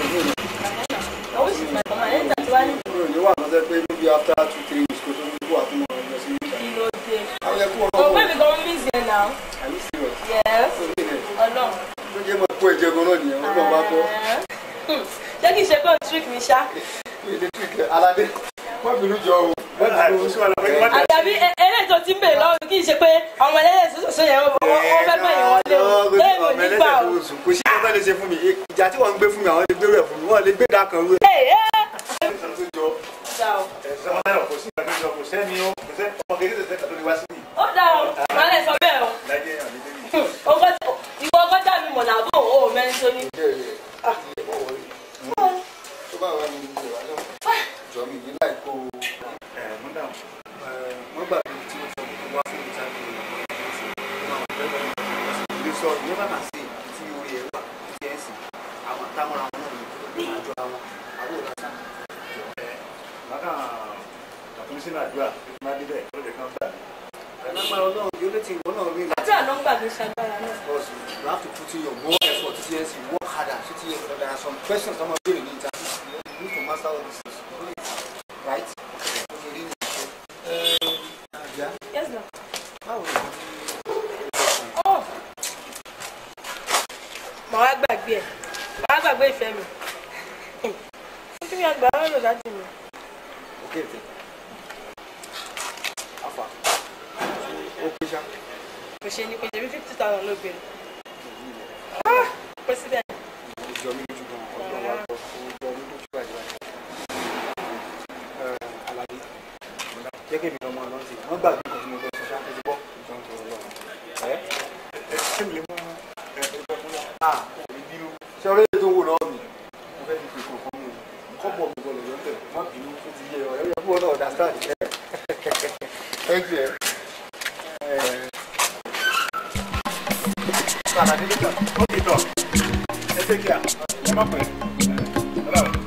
I wish it's my mama. Ẹni tàbí wá ní kúrò ní wà lọ́sẹ̀ pé níbi after two three weeks kó tó ní kó àtúmọ̀ lọ sí ìgbà. kí ló dé. àwọn yẹn kú ọmọ Oh, ọmọ baby, go miss you now. àyè serious. Yes. ó ní ilẹ̀ Ọlọ́run. tó jẹ́ mọ́ kó ẹ̀jẹ̀ gan náà nìyẹn wọ́n náà bá tọ́. Hmm. Jẹ́ kí n ṣe pé o trick mi ṣá. electric aládé wọ́n bínú jọ o. wọ́n bínú kò sí wàhálà pé kí wọ́n tẹ̀ Àjàbí e- eléyìí tó ti ń bèrè lọ́wọ́ kì í ṣe pé ọmọ ẹlẹ́yẹ̀ sọ́sọ́ yẹn wọ́n wọ́n fẹ́ gbẹ̀yìn wọn lé o. Lẹ́yìn ò ní gbà o. kò sí ọ̀tá lè ṣe fún mi ìjà tí wọ́n ń gbé fún mi àwọn lè gbé rẹ̀ fún mi wọ́n lè gbé dákan rú ẹ̀. Ee ee. Dá o. ẹ̀sán wọn náà kò sí ìgbà tó ń sọ kò sẹ́ni ó kò sẹ́ ọmọ kékeré tẹ̀sẹ̀ tó lè wá sí mi Ó dá o. Màá lè sọ bẹ́ẹ̀ o. láyé àlejò mi. Hmm. Ọgọ́ ìwọ ọgọ́ dà mí mọ̀ làbọ̀ o ò mẹ́rin tó ní. tó bá wà ní ìlú wa náà jọ mi ní láì kó ẹ̀ mú dáhùn. wọ́n gbà pé tí wọ́n sọ pé wá fún mi sáà ní sọ ní bá máa ṣe tí orí ẹ̀ wà tí ẹ̀ sì àwọn àtàwọn àwọn náà ní tó máa jọ àwọn àwọn òun àṣà. Màkà àtúnṣe sínú àdúrà tó ti máa dé bẹ́ẹ̀ tó lè kán gbà mí. alágbára ọlọ́run yóò lè ti ìwọ náà rí Àti àná ń gbàgbé ṣagbára náà. Because you have to put in your more effort to see you work harder to see there are some questions I'm doing in interview you need to master all these things right okay really uh, yeah Yes na. báwo ni Oh. Màá wá gbàgbé ẹ̀. Màá wá gbàgbé ìfẹ́ mi. Fún kí ni àgbà wọn lò láti mi? okay okay afa o pe sa Kò ṣe ni kò ṣe bí fifty thousand ló béèrè. President. o jọ mi lójú gan ọdún wa gbọ́ o jọ mi lójú báyìí báyìí alabi jẹ́ kí èmi ọmọ ọlọ́run ti wọ́n gbàgbé nǹkan tí mo fẹ́ sọ ṣáà ẹ ti gbọ́ ìjọ ń tọrọ lọ́wọ́ ẹ Ẹ ṣé mi lè mú ẹ ẹgbẹ́ fún wa. ah òní bínú ṣé ọ̀rẹ́ yìí tó ń wò náà mi mo fẹ́ fi kò fún mi kọ́ bọ̀ mi bọ̀lẹ̀ lọ́tẹ̀ má bínú ó ti yẹ ọ̀rẹ́ yẹ fún ọ náà understand thank you. Eh, sọ àlàdé nígbà. ó ti tọ̀ ẹ ṣe kí a ẹ má pẹ́ ẹ lọ́wọ́.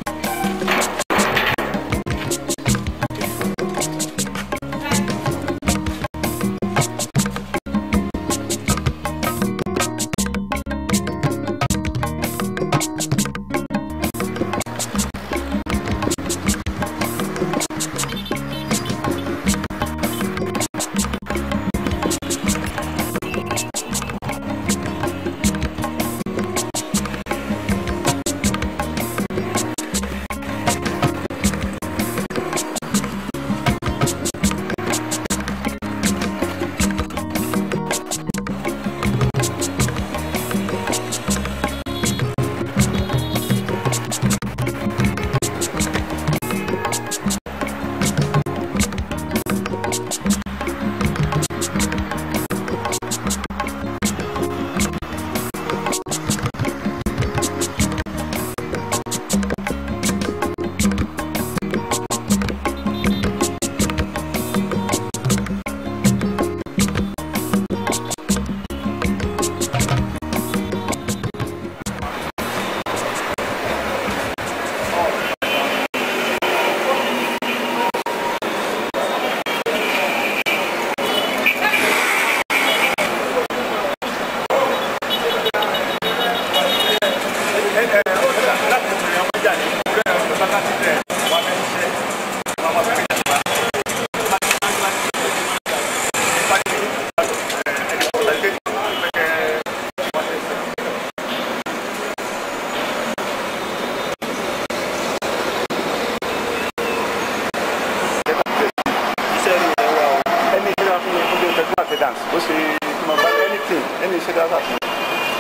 dance bó ṣe mo bá anything any iṣẹ́ dáadáa fún mi.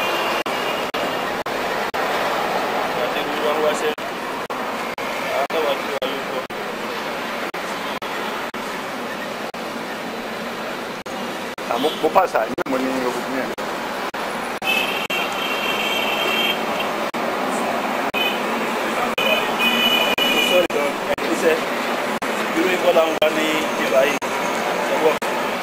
àmọ́ mo pàṣà ní mo ní ogun yẹn. sọ́ọ̀rì gan iṣẹ́ irú ikọ́ làwọn wà ní ìgbà yìí ọwọ́.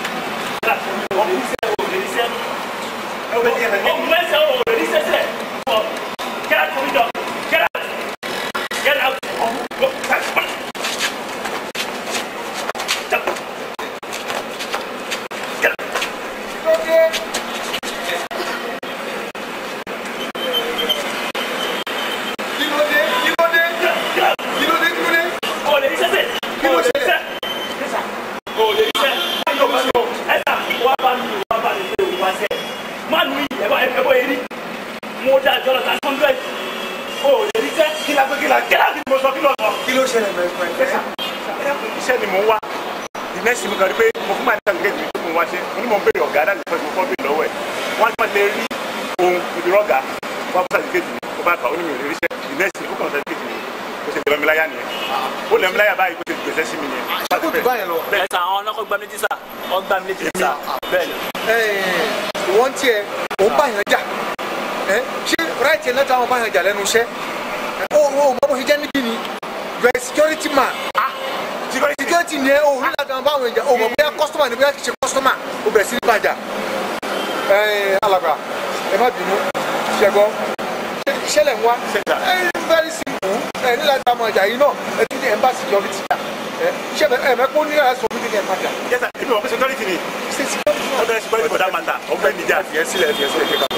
iṣẹ́ ni mò ń wá the next thing mo kàn rí pé mo fún màá nígbà gẹ́gẹ́ tó mo wá ṣe mo ní mo ń béèrè ọ̀gá láti fẹ́ mo fọ́ béèrè lọ́wọ́ ẹ̀ wọ́n á ti máa lè rí ohun ìdúrọ́gà wọ́n á fún sàdíkèjì mi ó bá kà ó ní mi ò lè ríṣẹ́ the next thing ó kàn sàdíkèjì mi ó ṣe lẹ́mí láyà nìyẹn ó lẹ́mí láyà báyìí ó ṣe gbèsè sí mi nìyẹn. bẹ́ẹ̀ sà àwọn ọlọ́kọ̀ gbá mi létí sà wọ́n gbá mi létí sà bẹ́ẹ̀ ni. wọ́n tiẹ̀ òun bá yàn jà ẹ́ ṣé ráìtì ẹ̀ náà táwọn bá yàn jà lẹ́nu iṣẹ́ ó ó mọ bó ṣe jẹ́ níbí ni you are a security man security ni ẹ o nígbà tí wọn bá wọn jà o mọ bóyá customer ni bóyá kì í ṣe customer o bẹ̀rẹ̀ sí ní bàjá ẹ alàgbà ẹ má bínú ṣẹgbọ́ ṣẹlẹ̀ ń wá ẹ very simple ẹ nígbà tí wọn jà yìí náà ẹ tún ní embassy security jà ẹ ṣẹ ẹ mẹ́kún ní ẹ sọ fún mi ní ẹ má jà. yẹ́sà èmi wọ̀ pé security ni ọ̀dọ̀ security for that matter ọ̀gbẹ́ni jà. ẹ sílẹ̀ ẹ sílẹ̀ kíkà.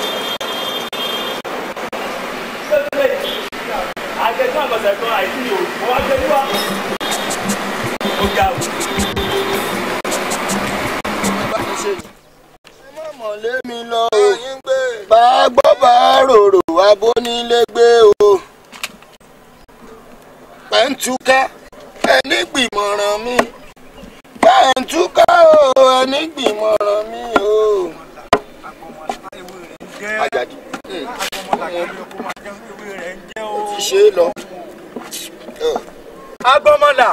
àjẹsán àgbàsẹ̀ kan àìsí o wọ́n á gbé níwá. ó ga o. mọ̀lé mi lọ o bá a gbọ́ bá a rorò abónílégbé o pẹ̀ntúká ẹni gbìmọ̀ràn mi pẹ̀ntúká o ẹni gbìmọ̀ràn mi o. Àjàdí ti ṣe é lọ. agbọmọlà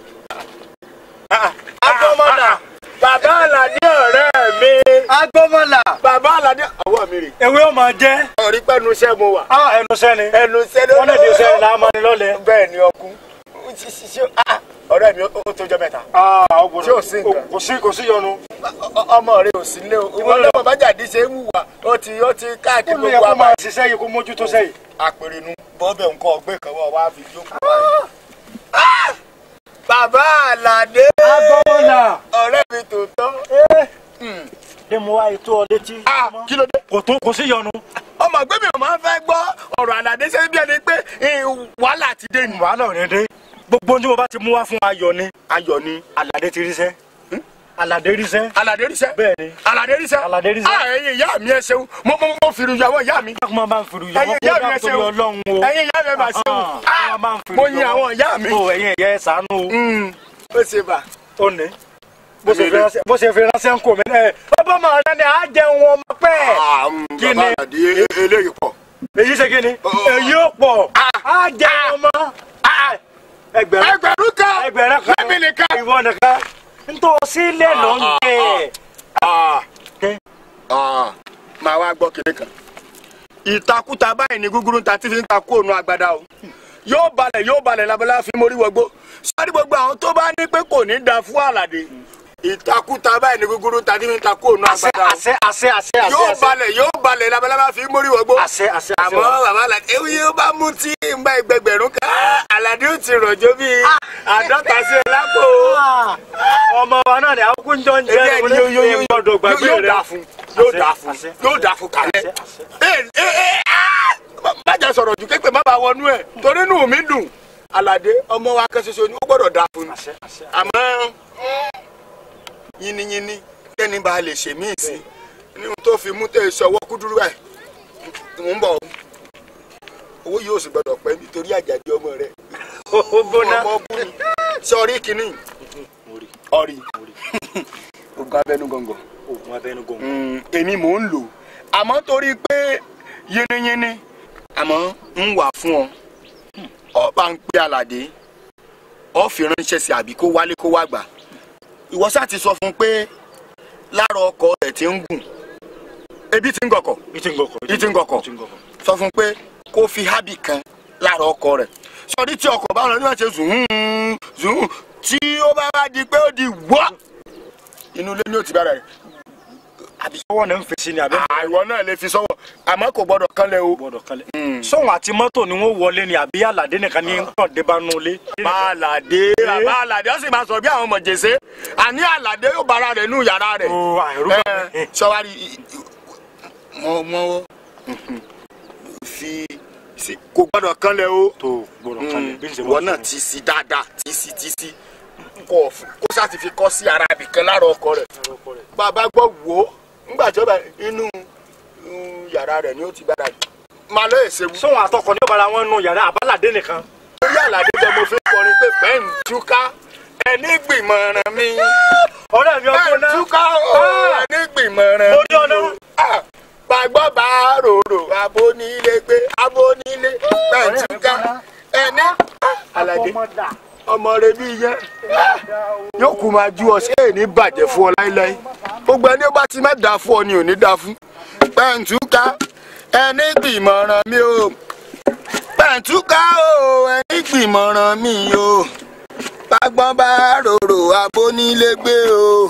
agbọmọlà bàbá àlàní ọ̀rẹ́ mi. agbọmọlà bàbá àlàní ọwọ́ mi rè. ewé ó máa jẹ́. ọ̀rí pẹ́nu iṣẹ́ mo wà. a ẹnu sẹ́ni. ẹnu iṣẹ́ ló wọ́n lè di sẹ́ni la máa ní lọ́lẹ̀. bẹ́ẹ̀ ni ọkùn ṣe ṣe ṣe ah, ọ̀rẹ́ mi ó ó tó jọ mẹ́ta tí ò sí nǹkan kò sí kò sí yọnu. Ọ- ọmọ rẹ ò sí nílé o ìwọ lọ́mọ bájàdí ṣe ń wùwà ó ti ó ti káàkiri ó lè gbogbo kó àmà máa ṣiṣẹ́ yìí kó mójútó sẹ́yìn. àpèrènú bọ́ọ̀bẹ̀ nǹkan ọ̀gbẹ́ kan wọ́n wá fi jókòó báyìí. Ah! bàbá àlàdé agbọ́nà. ọ̀rẹ́ mi tòótọ́ ṣé mo wá ètò ọ létí. Ah, kí ló dé. kò tó kò sí yọnu. ọmọ ẹgbẹ́ mi ò máa ń fẹ́ gbọ́ ọ̀rọ̀ àlàdé ṣe bí ẹni pé eh, wàhálà ti dé ni. wàhálà ò ní dé gbogbo ohun tí mo bá ti mú wá fún ayọ̀ ni ayọ̀ ni aládé ti ríṣẹ́ aládé ríṣẹ́ àlàdé ríṣẹ́ bẹ́ẹ̀ ni àlàdé ríṣẹ́ Àlàdé ríṣẹ́. ah ẹ̀yin ìyá mi ẹ ṣeun mo mo mo fi ìyàwó ìyá mi dákun máa bá ń fi ruyọ ẹ̀yin wọn ìyá kó mi ẹ dákun torí ṣeun ọlọ́run o ẹ̀yin ìyá mi ẹ máa ṣeun Ah, Ah, máa bá ń fi mo ruyọ yin àwọn ìyá mi. o ẹ̀yin ẹ̀yẹ ẹ̀ ṣàánú o Mm, ó ṣe bà. ó ní bó ṣe fi ránṣẹ́ bó ṣe fi ránṣẹ́ ń kò mí ẹ ọba máa rẹ ni à á jẹun wọn ọmọ pẹ́ Ah, mm, Kí bàbá ni? àlàdé e- eléyìí pọ̀. èyí ṣe kí ni èyí ó pọ̀ á jẹun ọmọ ẹgbẹ̀rún ẹgbẹ̀rún kan ẹgbẹ̀rún kan lẹ́mí nìkan. ìwọ nìkan ntọ́ sílẹ̀ lọ ń jẹ Ah, Kẹ́. ah, máa wá gbọ́ kiri kan. ìtakùtà báyìí ni gúgúrú ta ti fi ń ta kó ònú agbada o yóò balẹ̀ yóò balẹ̀ labalá fi mórí wọgbó sọ́ọ́dí gbogbo àwọn tó bá ní pé kò ní da fún àlàdé ìtakùtà báyìí ni gúgúrú ta ti fi ń ta kó ònú àṣẹ agbada o àṣẹ àṣẹ àṣẹ àṣẹ yóò àṣẹ balẹ̀ yóò balẹ̀ labalá fi mórí wọgbó àṣẹ àṣẹ àṣẹ àmọ́ bàbá àlàdé ewu yóò bá mú tí ń bá ẹgbẹgbẹ̀rún ká àlàdé ó ti rọ̀jò bíi àádọ́ta sí ẹ lápò ọmọ wa náà ni àwọn kúnjọ ń jẹ ẹgbẹ́ ni yóò yóò yóò gbọ́dọ̀ gbàgbé yóò rẹ dà fún yóò dà fún àṣẹ. yóò dà fún kálẹ̀. Àṣẹ, àṣẹ. Ee, ee, ee, ah! bájà sọ̀rọ̀ ju képe má bàa wọnú ẹ̀ torí inú mi dùn Àlàdé ọmọ wa kan ṣoṣo ni ó gbọ́dọ̀ dà fún àṣẹ àṣẹ àmọ́ yínníyínní kẹ́ni bá lè ṣe míì sí ní tó fi mú tẹ̀ sọwọ́ kúdúrú ẹ̀ mò ń bọ̀ o. owó yóò sì gbọ́dọ̀ pẹ́ nítorí àjàdí ọmọ rẹ̀ ó gbóná ọmọ bú ni sọrí kínní ọrí ogun abẹnú gọngàn oògùn abẹnú gọ̀ǹgọ̀ Mm, èmi mò ń lò àmọ́ torí pé yínníyínní àmọ́ ń wà fún ọ ọba ń pé Àlàdé ọ fi ránṣẹ́ sí àbí kó wálé kó wá gbà ìwọ sá ti sọ fún un pé lára ọkọ rẹ̀ ti ń gùn ebi ti ń gọkọ̀ ìtì ń gọkọ̀ ìtì ń gọkọ̀ ìtì ń gọkọ̀ sọ fún un pé kó fi hábì kan lára ọkọ rẹ̀ sọdí tí ọkọ̀ bá wọn ní wọn ṣe zùn zùn tí ó bá wá di pé ó di wọ́ inú ilé ni ó ti bára rẹ̀ àbí ọwọ́ náà ń fèsì ni àbẹ́ àìwọ náà lè fi sọ́wọ́ àmọ́ kò gbọ́dọ̀ kánlẹ̀ o. gbọ́dọ̀ kalẹ̀ sóhun àti mọ́tò ni wọ́n wọlé ni àbí àlàdé nìkan ní kàn dé bá nu ilé bá àlàdé bá àlàdé ó sì máa sọ bí àwọn ọmọ jèsè àní àlàdé yóò bára rẹ̀ nù yàrá rẹ̀. o àìrú bá mi. ẹ sọwárí mọ mọ fi sí- kò gbọ́dọ̀ kánlẹ̀ o. tó gbọ́dọ̀ kalẹ̀ bí n ṣe ìwọ náà ti sí dáadáa tí sí tí sí kò kó sáà ti fi kọ́ sí ara ibìkan lára ọkọ rẹ̀ bàbá gbọ́ wò ó ńgbà tí ó bá inú inú yàrá rẹ̀ ni ó ti gbára máa lọ èsè wú. sóhun àtọkọ ní ọ̀bàrà wọn nu yàrá àbálàdé nìkan lórí àlàdé jẹ́ mo fi kọrin pé bẹ́ẹ̀ ń túká ẹni gbìmọ̀ràn mi ọ̀rẹ́ mi bẹ́ẹ̀ ọgbọ́n ń náà túká o ẹni gbìmọ̀ràn Mo dán náà. Ah, gbàgbọ́ bá rorò abónílé gbé abónílé bẹ́ẹ̀ ń túká ẹni àlàdé ọmọ rẹ bí yẹn yóò kú máa ju ọ sí èyí bàjẹ́ fún ọ láíláí gbogbo ẹni ó bá ti má dáa fún ọ ni ò ní dáa fún pẹ̀ǹtúká ẹni gbìmọ̀ràn mi o pẹ̀ǹtúká o ẹni gbìmọ̀ràn mi o bágbọ́n bá rorò abónílé gbé o.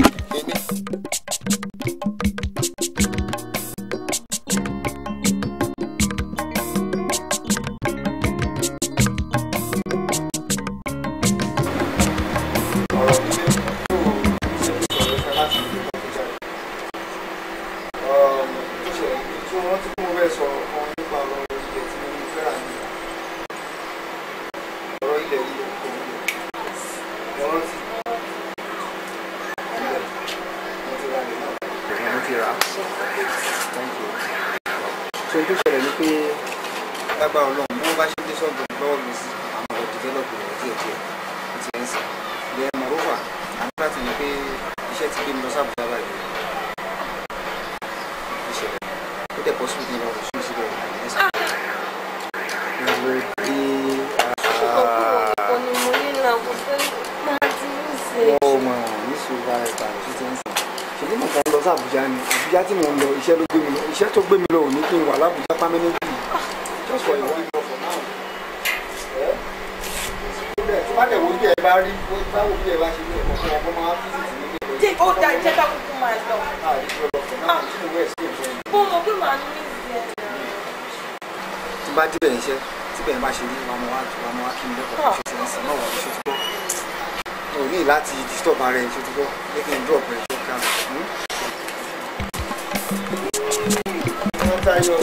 so tó ṣẹlẹ̀ ni pé lágbára ọlọ́run bí wọ́n bá ṣe dé sọ́ọ̀bù lọ́wọ́ mi sí àwọn ọ̀rọ̀ develop rẹ̀ díẹ̀ díẹ̀ ó ti ń sìn then moreover àmì láti ní pé iṣẹ́ ti gbé mi lọ sí àbújá báyìí ìṣẹ̀lẹ̀ ó dẹ̀ pọ̀ sí ìdí lọ́wọ́ sí síbẹ̀ ẹ̀sìn. ìwé dé Ọkọ ni mo ní là kò fẹ́ máa ti ń ṣe. wọ́n mọ̀ ní sùúrù ara ìta rẹ̀ sí ti ń sìn ṣèlú mọ̀ kan lọ sí àbújá ni àbújá tí mò ń lọ iṣẹ́ ló gbé mi lọ iṣẹ́ tó gbé mi lọ ò ní kí n wà lábújá pámẹ́nẹ́tì just for a while for now. ẹ síbẹ̀ bá dẹ̀ wo bí ẹ bá rí báwo bí ẹ bá ṣe ní ẹ̀kọ́ fún ọkọ máa fi sí ní ilé jẹ́ ó da jẹ́ ká kúkú máa lọ. náà tí mo wẹ̀ sí ìfẹ́ yìí. mo mọ̀ pé màá ní ìsìn ẹ̀ tí bá débẹ̀ iṣẹ́ tí bẹ́ẹ̀ bá ṣe rí wa mọ̀ wá wa mọ̀ wá kí n lẹ́kọ̀ọ́ ṣe ṣe ń sìn náà wà ní ṣètò bọ́ o ní láti disturb ara ẹ̀ ṣètò bọ́ make him drop ẹ̀ ṣe ká. wọ́n tayọ.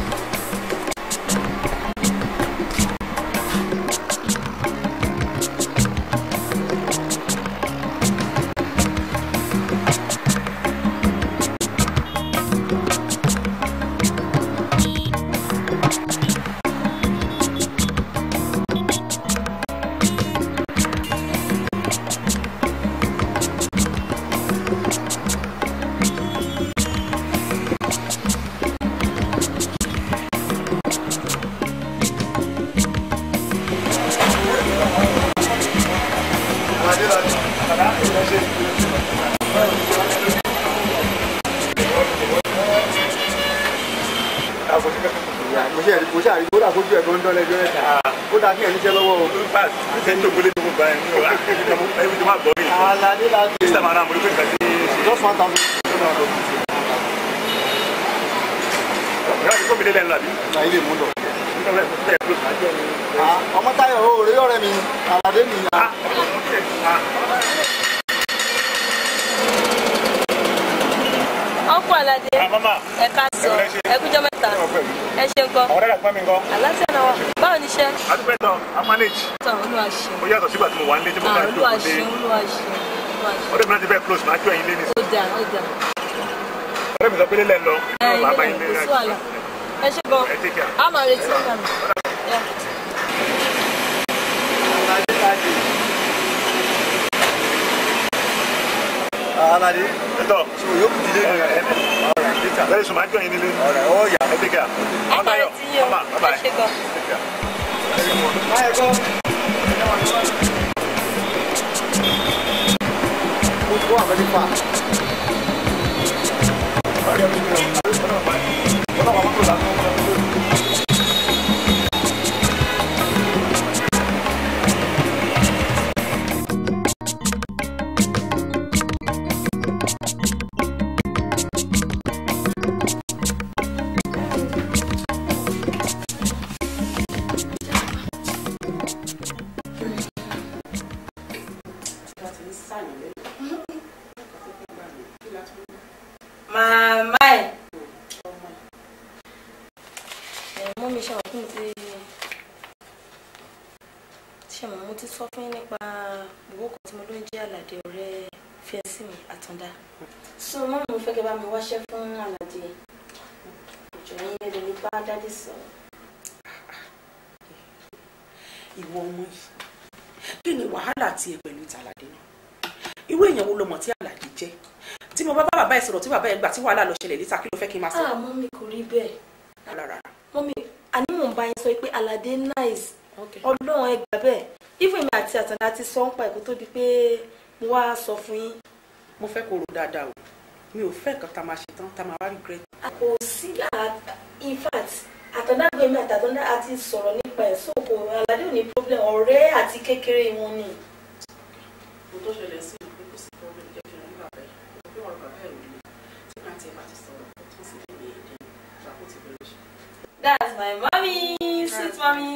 mo ṣe àrí mo ṣe àrí kódà kójú ẹ̀ tó ń dán lẹ́jọ́ ẹ̀ta kódà kí ẹ̀ níṣẹ́ lọ́wọ́ o. ṣe ń tóbi létí gbogbo ẹ̀ ní o ẹbí tó máa gbọ́ yìí. aládé láti. sísè máa náà mo ní pé nǹkan tí. just one thousand two hundred dollars. ìyá mi kó mi lé lẹ́nu àbí. na ilé mú lọ. ọmọ táyọ̀ o rí ọ̀rẹ́ mi aládé mi. ọkọ aládé ẹ ká sọ ẹ kújọ mẹ́ta ẹ ṣe nǹkan ọ̀rẹ́ rẹ̀ pọ́n mi gan. aláṣẹ náà wà báwo ni iṣẹ́ adúpẹ́ tán a manage. tán olúwa ṣe ó yàtọ̀ sígbà tí mo wà nílé tí mo Ah, bá ń olúwa jókòó ṣe dé. olúwa ṣe olúwa ṣe ọ̀rẹ́ mi náà ti bẹ́ẹ̀ close máa jó ẹ̀yin lé ní. ó dà ó dà ọ̀rẹ́ mi sọ pé lélẹ̀ ń lọ. ẹ bàbá ilé yín lé kò sí wàhálà ẹ ṣe gan ẹ take care. a máa retí nígbà mi. Yeah. aládé. ẹ̀tọ́ so yóò kù dílé ní ẹ̀ ẹ̀ bẹ́ẹ̀ sọ máa jó ẹ̀yin nílé. ọ̀rẹ́ ó yà. ẹ take care. a máa retí yín o Bye bye. ẹ ṣe gan. báyẹ̀ kọ́. mo ti kó àbẹ́lí fà. màmá ẹ̀. ẹ̀ mọ́ mi ṣe wà fún mi ti ṣe mọ̀ mo ti sọ fún yín nípa gbogbo kan tí mo ló ń jẹ́ àlàdé ọ̀rẹ́ fẹ́ǹsì mi àtúndá. so mọ́ mi fẹ́ kẹ́ bá mi wáṣẹ́ fún àlàdé ìjọ yín lè lè bá dádì sọ̀rọ̀. ìwọ ọmọ yìí kí ni wàhálà tiẹ̀ pẹ̀lú tàlàdé náà irú èèyàn wo lo mọ̀ tí àlàdé jẹ́ tí mo bá bá bàbá ẹ̀ sọ̀rọ̀ tí bàbá ẹ̀ gbà tí wàhálà lọ ṣẹlẹ̀ níta kí ló fẹ́ kí n máa sọ. ah mọ́mí kò rí bẹ́ẹ̀ rárá mọ́mí àní mò ń bá yín sọ pé àlàdé nice ọlọ́run ẹ gbà bẹ́ẹ̀ even mi àti àtàndá ti sọ ń pa ẹ̀kọ́ tó di pé mo wá sọ fún yín. mo fẹ́ kó ro dáadáa o mi ò fẹ́ nǹkan tá a máa ṣe tán tá a máa wá regret. kò sí à- in fact àtàndá gbẹmí àtàndá àti sọ̀rọ̀ nípa ẹ̀ so kò àlàdé ò ní problem ọ̀rẹ́ àti kékeré wọn ni. mo tó ṣẹlẹ̀ sí ìlú pé kò sí problem jẹ́ kí n rí bàbá ẹ̀ mo fi wọn bàbá ẹ̀ ò ní tí màá tiẹ̀ bá ti sọ̀rọ̀ tó sì lè ní èdè ìṣàkóso ti bẹ̀rẹ̀ ṣe. that's my mommy sweet mommy.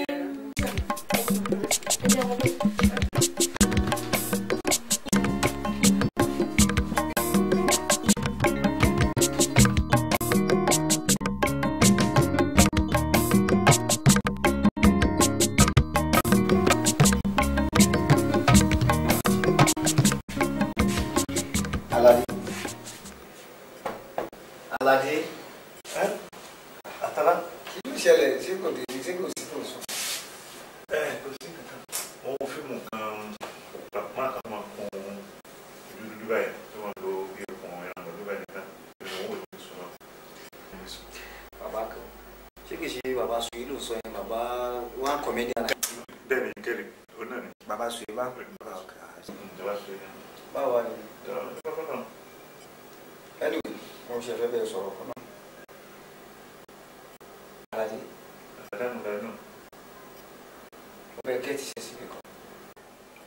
aládé. aládé. àtàlà. kí ló ṣẹlẹ̀ ṣé kò dé ṣé kò sí kò sùn. ẹ kò sí kankan mo wo fíìmù kan bàbá kan máa kun ìlú dúdú báyìí tí wọ́n lo bí okùn ẹran lọ dúbà nìkan ìlú owó ìlú sùn náà. bàbá kan ṣé kì í ṣe bàbá suyi ló sọ yẹn bàbá one comedian. bẹ́ẹ̀ ni kẹ́lẹ̀ ó náà ni. bàbá suyi bá pè é. ìjọba sọ yẹn. báwo wà ní. ìjọba náà. anyway mo ṣe fẹ́ bẹ́ẹ̀ sọ̀rọ̀ kan náà. aládé àdánù lẹ́nu. mo fẹ́ gẹ́tì ṣe síbi kan.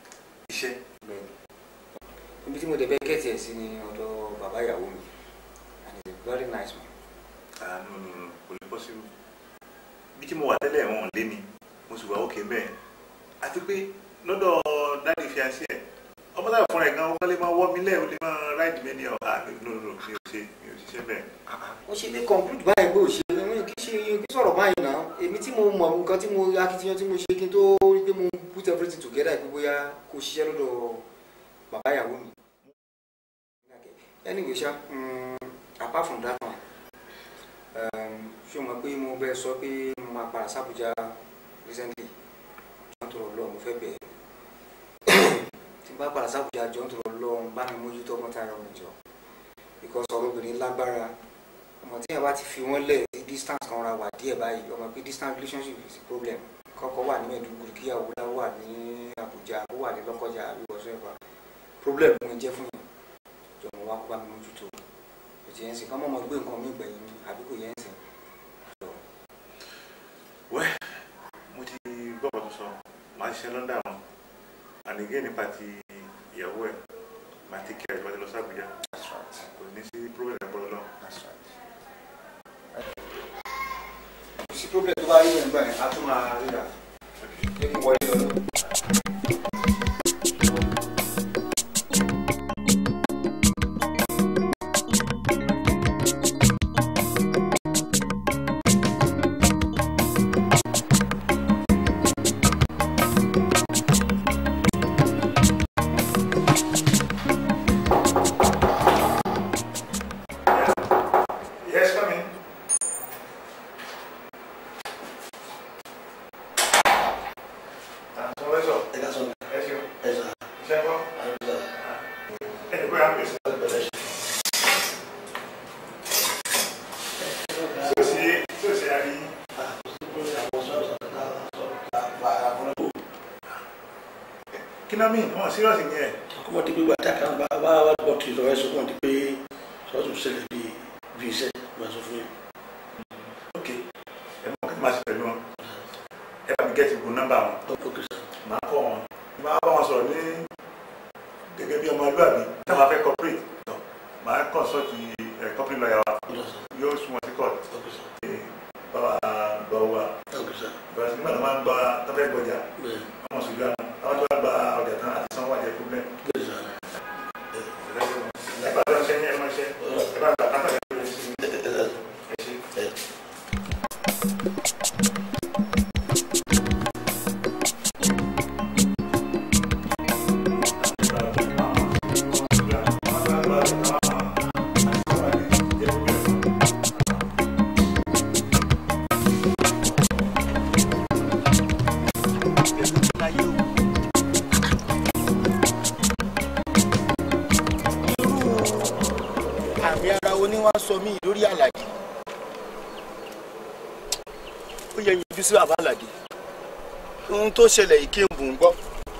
tí mo dẹ̀ bẹ́ kẹ́tì ẹ̀ sí ni ọ̀dọ̀ bàbá ìyàwó mi and he's a very nice man. àánú nù kò lè possible bí tí mo wà tẹ́lẹ̀ wọn ò lé mi mo sì wà òkè bẹ́ẹ̀ àti pé lọ́dọ̀ dáàdi fi àṣẹ ẹ̀ ọmọ táwọn fúnra ẹ̀ gan wọ́n lè máa wọ́ mi lẹ́ẹ̀ ó lè máa ráìdì mi ní ọ̀ ah no no no mi ò ṣe mi ò ṣiṣẹ́ bẹ́ẹ̀. ó ṣe lè conclude báyìí pé ò ṣe mi kì í ṣe kí sọ̀rọ̀ báyìí náà èmi tí mo mọ̀ nǹkan tí mo akitiyan tí mo ṣe kí n tó rí pé mo put everything together pé bóyá kò ṣiṣẹ́ lọ́dọ̀ bàbá ìyàwó mi. anyway ṣá um, apart from that one um, ṣé o mọ̀ pé mo bẹ́ẹ̀ sọ pé mo máa padà sábùjá recently jọ́n tó rọ̀ lọ́ọ̀ mo fẹ́ bẹ̀ẹ́ tí n bá padà sábùjá jọ́n tó rọ̀ lọ́ọ̀ bá mi mójútó ọmọ táyà mi jọ because ọ̀rọ̀ obìnrin lágbára ọmọ tí yẹn bá ti fi wọ́n lẹ̀ sí distance kan ra wà díẹ̀ báyìí ọmọ pé distance relationship is a problem kọ́kọ́ wà ní Maiduguri kíyàwó lá wà ní Àbújá ó wà ní Lọ́kọ́jà àbí whatsoever problem mo jẹ́ fún yẹn jọ̀mọ̀ wá kó bá mi mójútó kò tí yẹn sìn kọ́ mọ́ ọmọ gbé nǹkan mi gbẹ̀yìn mi àbí kò yẹn sìn. wẹ́ mo ti gbọ́ ọ̀rọ̀ tó sọ màá ṣiṣẹ́ lọ́ndà wọn ànìgẹ́ nípa ti ìyàwó ẹ̀ màá ti kí ẹ̀ ìbájú lọ sí Àbújá kò ní sí problem ẹ̀ bọ́lọ́ lọ. kò sí problem tó bá rí yẹn gbà yẹn á tún máa ríra ṣé kí n wọlé lọ lọ. Yes, come in. Àtúntò lẹ́sọ̀. Ẹ ṣeun. Iṣẹ́ kọ́. Ẹni pé à ń pèsè. Tí o sì tí o sì á rí. Kí náà mìíràn wọn sírọ̀sì ni ẹ̀. kọ́mọ ti pé gbàtà kan bá wá wá bọ̀ tí lọ́wọ́ ẹ̀sùn kọ́mọ ti pé sọ́ọ̀tún ṣẹlẹ̀ bíi bíi iṣẹ́ máa sọ fún yín. Ok. Ẹ mọ̀ kí n máa ṣe pẹ̀lú wọn. Ẹ bá mi gẹ́tì gbogbo nọ́mbà wọn. ókè sá Màá kọ́ wọn. Màá bá wọn sọ̀rọ̀ ní gẹ́gẹ́ bí ọmọlúwàbí. Táwọn afẹ́ corporate. Màá consult ẹ̀ company lawyer wa. ọ̀dọ̀ sá Yóò sún wọn sí court. ókè sá báwa gbọ́ wa ókè sá bẹ́ẹ̀ nígbà tó máa ń gba tọ́fẹ́ gbọ́jà bẹ́ẹ̀ àwọn sùgbọ́n àwọn tó bá gba ọjà tán àti sanwó àjẹ problem. bẹ́ẹ̀ sá ẹ bá lọ ṣe ní ẹ máa ṣe ẹ bá gba kátà lẹ́yìn lórí sí ẹ ẹ ẹ ẹ ṣe. ẹ. àmì ara wo ni wàá sọ mí lórí àlàdé ó yẹ yanjú sí bàbá àlàdé ohun tó ṣẹlẹ̀ yìí kí n bùn gbọ́.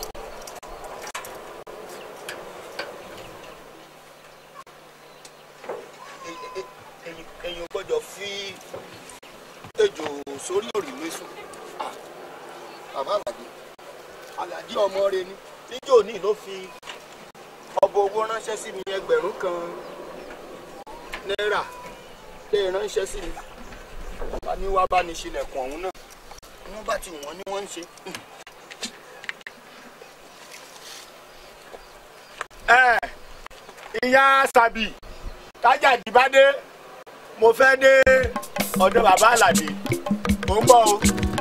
ẹ̀yin ò gbọ́dọ̀ fi ejò sórí òrìlú èso bàbá àlàdé àlàdé ọmọ rẹ ni níjó ní ló fi ọbọ owó ránṣẹ́ sí mi ẹgbẹ̀rún kan náírà lè ránṣẹ́ sí mi bá ní wá bá ní ṣílẹ̀kùn ọ̀hún náà wọ́n bá ti wọ́n ní wọ́n ń ṣe. ẹ ìyá sàbì tájà dìbàdé mo fẹ́ dé ọ̀dọ̀ bàbá àlàdé mò ń bọ̀ o.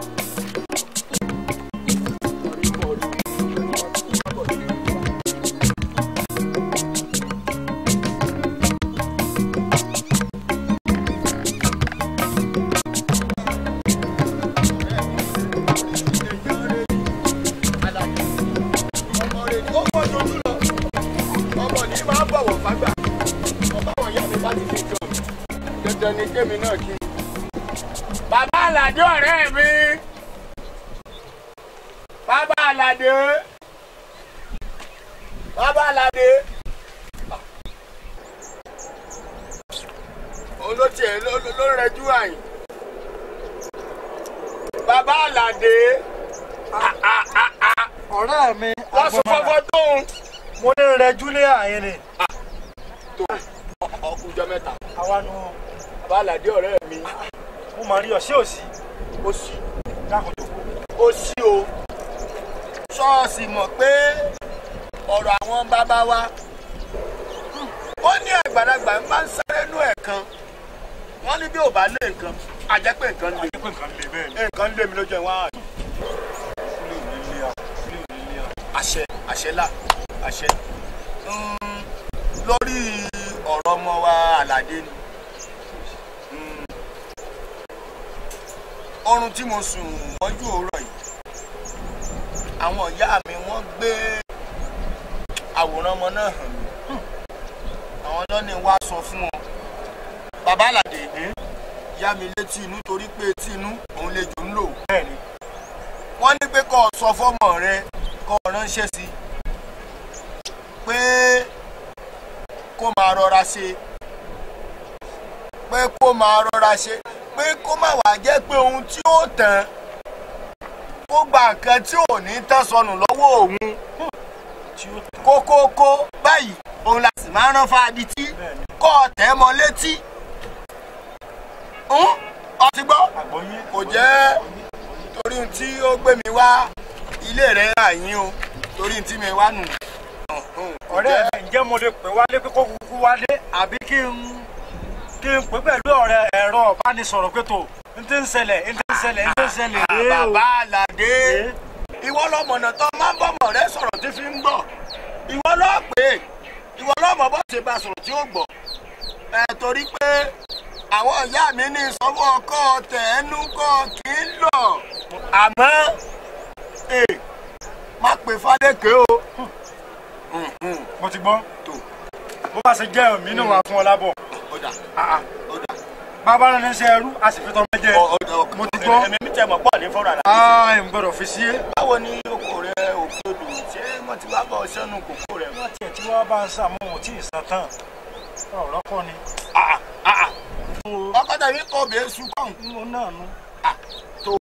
ọmọ rẹ ó pọ̀ jojú lọ ọmọ ní máa bọ̀wọ̀ fágbà ọba wọn yá mi bá ti fi jọ dandan ni kémi náà kí. bàbá àlàdé ọ̀rẹ́ mi bàbá àlàdé bàbá àlàdé òun ló tiẹ̀ ló ló rẹjú àyìn bàbá àlàdé ọ̀rẹ́ mi wọ́n sọ fọ́fọ́ tóun mo ní rẹ júlẹ̀ àyìn ni. tó ọkùnjọ mẹ́ta àwa nu abálàdé ọ̀rẹ́ mi mo máa rí ọ sí òsì ó sì dákun tó kú. ó sí o ṣọ́ọ̀ṣì mọ̀ pé ọ̀rọ̀ àwọn bàbá wa wọ́n ní àgbàlagbà ń bá ń sáré nú ẹ̀ kan wọ́n ní bí ò bá lé nǹkan a jẹ́ pé nǹkan lè pé nǹkan lè bẹ́ẹ̀ ni. nǹkan lé mi lójú ẹ̀ wọ́n á ilé ò ní lé a ilé ò ní lé a. àṣẹ àṣẹ là àṣẹ Mm, lórí ọ̀rọ̀ ọmọ wa àlàdé ni Mm, oorun tí mo sùn mọ́jú òwúrọ̀ yìí àwọn ìyá mi wọ́n gbé àwòrán ọmọ náà hàn mí àwọn lọ́ni wá sọ fún wọn bàbá àlàdé yá mi létí inú torí pé etí inú òun lè jò ń lò bẹ́ẹ̀ ni wọ́n ní pé kó o sọ fọ́mọ rẹ kó o ránṣẹ́ sí i pé kó máa rọra ṣe pé kó máa rọra ṣe pé kó má wàá jẹ́ pé ohun tí ó tàn kó gba nǹkan tí ò ní tán sọnù lọ́wọ́ òun tí ó tẹ̀ kókókó báyìí òun la sì máa rán fáadì tí bẹ́ẹ̀ ni kó o tẹ̀ mọ́ létí Hùn? ọtí gbọ́ àgbọ̀yé kò jẹ́ torí ohun tí ó gbé mi wá ilé rẹ̀ àyín o torí ohun tí mi wá nù. ọ̀rẹ́ mi ǹjẹ́ mo lè pè wálé pé kó kúkú wálé àbí kí n kí n pè pẹ̀lú ọ̀rẹ́ ẹ̀rọ ìbánisọ̀rọ̀ pé tó n ti ń ṣẹlẹ̀ n ti ń ṣẹlẹ̀ n ti ń ṣẹlẹ̀ rèé o. bàbá àlàdé Rèé. ìwọ lọmọnà tó máa ń bọmọ rẹ sọ̀rọ̀ tí fi ń gbọ́ ìwọ lọ pé ìwọ lọmọ bó ṣe bá sọ̀rọ̀ tí ó gbọ́ ẹ torí pé àwọn ìyá mi ní ìsọwọ́ ọkọ tẹ̀ẹ́nú kọ́ kì í lọ àmọ́ ẹ má pè fádékè o. mo ti gbọ́ tó bó bá ṣe jẹ́ òmí náà wà fún ọ lábọ̀ ó dà ó dà bàbá rẹ̀ ní sẹ́ ẹrú a sì fi tọ́ mẹ́jẹ. ó dà mo ti gbọ́. ẹ̀mí mi tẹ̀ mọ́ pọ̀ ní fọ́nrán àlàyé. aa ẹ̀ ń gbọ́dọ̀ fi sí é. báwo ni oko rẹ òkè odò ṣé wọ́n ti wá bọ̀ ọ́ sẹ́nu kòkó rẹ. wọ́n tiẹ̀ tí wọ́n bá ń sàmú wọn tí ì san tán ọ̀rọ̀ kọ́ ni. ọkọ tàbí kọ bẹ́ẹ̀ sùn kàn. mo náà nu tó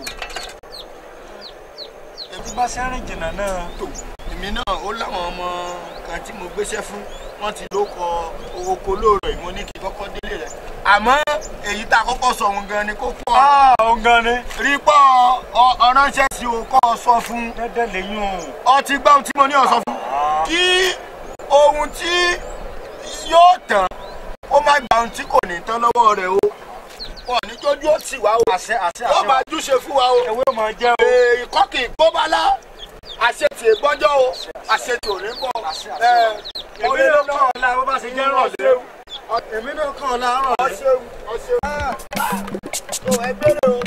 ètí bá sẹ́rìn jìnnà náà. tó èmi náà ó láwọn ọmọ kan tí mo gbéṣẹ́ fún wọ́n ti ló kọ oko lóòrọ̀ yìí mo ní kí n kọ́kọ́ délé rẹ̀ àmọ́ èyí tá a kọ́kọ́ sọ òun gan ni kó pọ̀ aa ó gan ni. rí pọ̀ ọ- ọ̀ránṣẹ́ sí o kọ́ ọ sọ fún dẹ́dẹ́ lẹ́yìn o. ọtí gbọ́ ohun tí mo ní ọ sọ fún kí ohun tí yóò tán ó má gba ohun tí kò ní tán lọ́wọ́ rẹ̀ o wọn ní jójú ó sì wá o àṣẹ àṣẹ yóò àṣẹ máa júṣe fún wa o ewé máa jẹ́ o. èè kọ́kì gbóbálá àṣetì ìgbọ́njọ́ o àṣetì ò ní bọ̀ ẹ̀ èmi náà kàn ọ́ la bó bá ṣe jẹ́ rọ̀lẹ́. èmi náà kàn ọ́ la rọ̀lẹ́. ọṣẹ́wù ọṣẹ́wù tó ẹgbẹ́ rẹ o.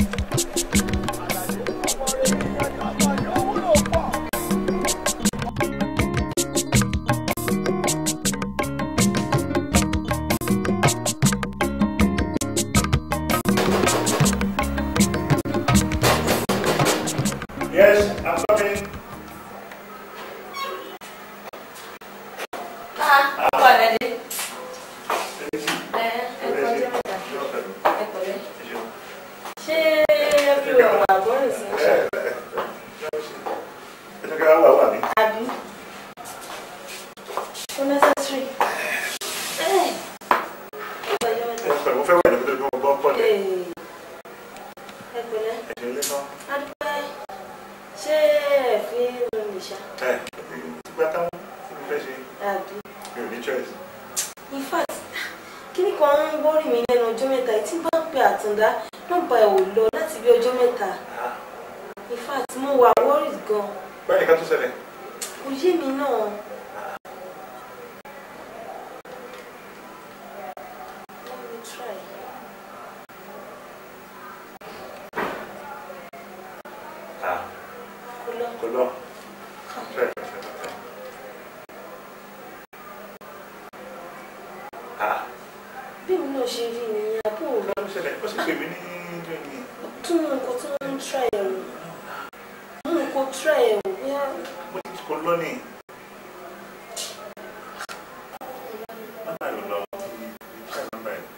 Yes, I'm coming. Ah, ọkọ rẹ dé. Ẹ ẹ kọjá mẹ́ta. Ẹ pẹ̀lẹ́. Ṣé bí o wà bọ́ọ̀lù sí ṣe? Àbí? Ó necessary. Ẹ kọjá mẹ́ta. Ee, Ẹ pẹ̀lẹ́. Adúpẹ́. Ṣé ẹ fi ń rin ìṣá? Àbí? In fact, kíní kan ń wọ́rì mí lẹ́nu ọjọ́ mẹ́ta tí bá ń pe àtúndá nọ́mbà ẹ̀ ò lọ láti bí ọjọ́ mẹ́ta. In fact, mo wà worried gan. Báyìí ká tó ṣẹlẹ̀. Kò yé mi náà. Let me try. Kò lọ. Kò lọ. Try, try, try. Ah, Bí mi náà ṣe rí nìyẹn, àbúrò kí ló ń ṣẹlẹ̀? Ó sì pè mí ní ìjọ ìní. tún mú nǹkan tí wọ́n ń try ẹ̀ wò. Mú nǹkan try ẹ̀ wò bóyá Mo ti kò lọ ní. Nọ́mbà yóò lọ. Try nọ́mbà yìí.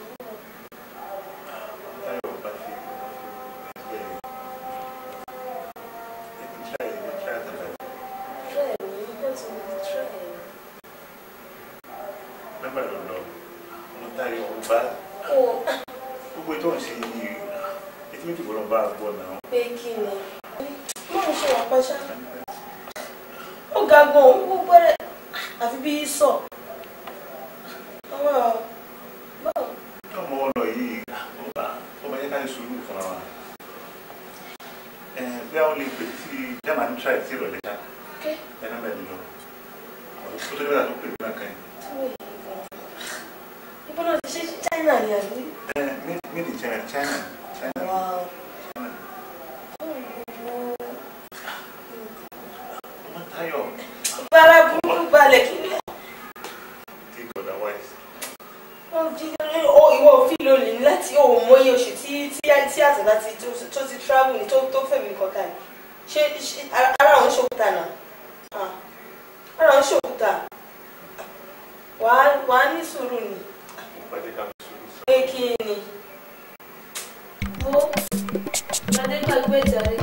Táyọ̀ bá fi ẹgbẹ́ rẹ̀. Ẹ ti try, ẹ ti try àtàlà. try ẹ̀ wò nígbà tí mo ti try ẹ̀. lágbàdo lọ ọmọ táyọ ọba ó gbogbo ètò ọ̀sẹ̀ yìí etí méjì bọ́lá bá a gbọ́ náà. pé kí ni máa ń ṣe wà pàṣá ó ga gan ó gbogbo rẹ àfi bí sọ àwọn báwo ọmọ ọlọ yìí ọba ọba yẹ ká ní sùúrù fúnra wa ẹ bí àwọn lè pè tí german try sí ìrọ̀lẹ́ ṣá ké ẹ náà bẹ̀rẹ̀ lọ ó tó débẹ̀ tó pè mí náà kàn tí wọ́n yìí gan ìbọn náà ti ṣe China ni àbí. ẹ made in China China China Wow. China Oh, ọmọ táyọ Bára burúkú balẹ̀ kí ni think otherwise wọ́n jí ó ìwọ òfin lónìí ní láti ó mọyé oṣù tí tí tí àtẹ̀dá ti tó tó ti travel ní tó tó fẹ̀mí kọ̀ọ̀kan ní ṣé ṣé ara- ara òun ṣòkúta náà Ah, ara òun ṣòkúta wàá wàá ní sùúrù ni ìpàdé ká ní sùúrù sí. pé kí ni. wo ládé gbàgbé ìjàre.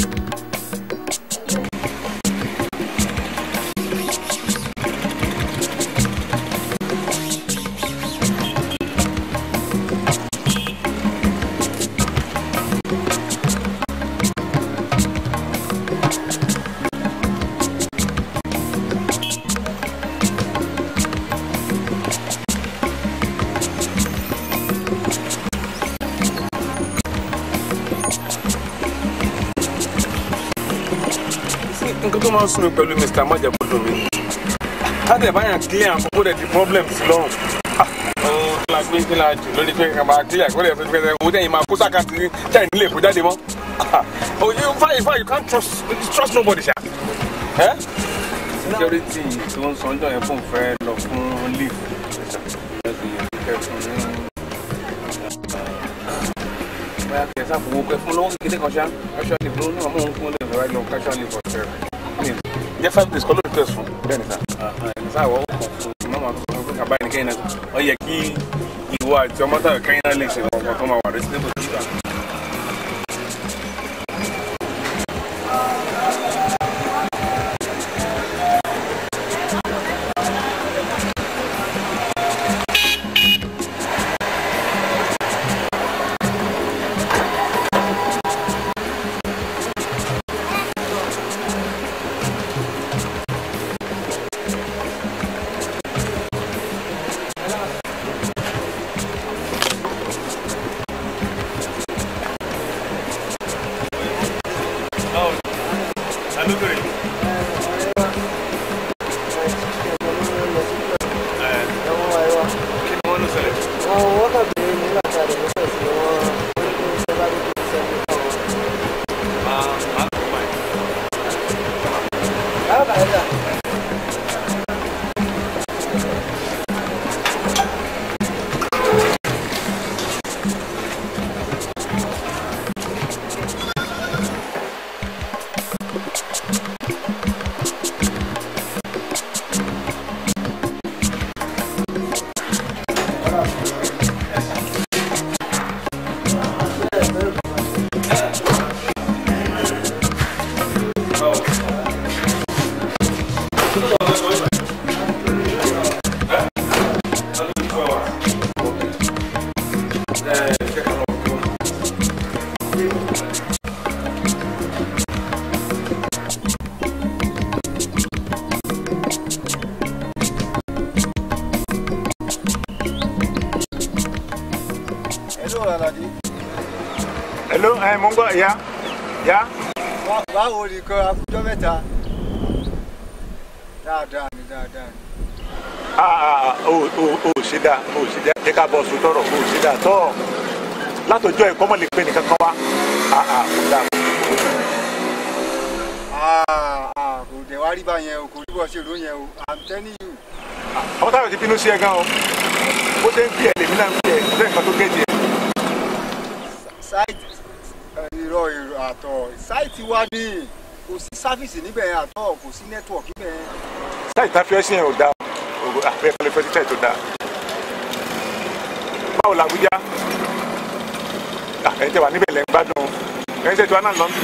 nǹkan tó máa ń sún mi pẹ̀lú mr májàbọ́dọ̀ mi káde báyà clear àkókò dẹ̀ di problem sí lọ́rùn ọ̀hún kí la gbé kí la jù lórí pé kà máa clear kó lè fẹ́ fẹ́ owó tẹ̀yìn máa kó sàkàtì tẹ̀yìn nílé èkó jáde mọ́ oh you fine fine you can't trust trust nobody ṣá. Eh? security tó ń sanjọ́ yẹn fún fẹ́ lọ fún leave bóyá kí ẹ sáfowó pẹ fún lọ́wọ́ kékeré kan ṣá casual leave ló ní ọmọ òun fún lè fẹ́ lọ casual leave ọ̀sẹ̀ rẹ̀ jẹ́ five days kọ́ ló request fún bẹ́ẹ̀ ni sá ẹ̀ sá ìwọ́ kò fún mọ́mọ́ tó sọ pé kàbá ẹni kẹ́yìn náà ọ yẹ kí ìwọ àti ọmọ táwọn kẹ́yìn náà lè ṣe ọkọ̀ tó máa wà reasonable sí ìgbà. kí ni wọ́n ló ṣẹlẹ̀. Ah, ah, fine. Hello, Alade. hello ẹ mo ń gbọ́ ya ya Bá- Báwo ni kan akújọ́ mẹ́ta? Dáadáa ni dáadáa ni. ah ah o o o ṣe dáa o ṣe dáa jẹ́ ká bọ́ sùn tọrọ o ṣe dáa tọ́ látọjọ́ ẹ̀kọ́ mọ̀ lè pé nìkan kan wá ah ah kò dáa Ah, ah, Kò dẹ̀ wá rí báyẹn o, kò rí bọ́ ṣe ló yẹn o. I'm telling you. àwọn táwọn ti bínú sí ẹ gan o bó ṣe ń bí ẹ lèmi náà ń bí ẹ ṣe nǹkan tó géèjì ẹ Sáìtì irọ́ èrò àtọ̀. Sáìtì wa ni kò sí sáfìsì níbẹ̀ yẹn àtọ̀, kò sí nẹ́tíwọ̀kì níbẹ̀ yẹn. sáì tá a fi ẹ sí yẹn ò dáa o àbẹ kọlẹ fẹ títà ètò dáa báwo la Àbújá ẹ tẹ wà níbẹ̀ lẹ́ ń gbádùn ẹ ń ṣètò àná lọ́ndún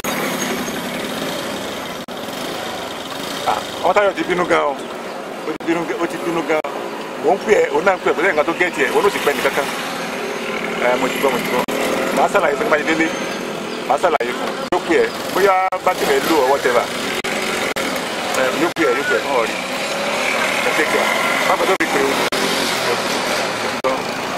àwọn táyọ̀ ti bínú gan o ó ti bínú gan ó ti bínú gan òun pè ẹ́ òun náà ń pè ẹ́ kò sí nǹkan tó gẹ́ẹ̀tì ẹ̀ òun ló sì pẹ́ nìkankan ẹ mo ti gbọ́ mo ti gbọ́ màá ṣàlàyé fún báyìí délé màá ṣàlàyé fún yóò pè ẹ́ bóyá bátìrì ẹ̀ lò ọwọ́ tẹ́lá ẹ yóò pè ẹ́ yóò pè ẹ́ náà rí ẹ tẹ́kẹ̀ má bàtọ́ fi pè ó ẹ ti gbọ́.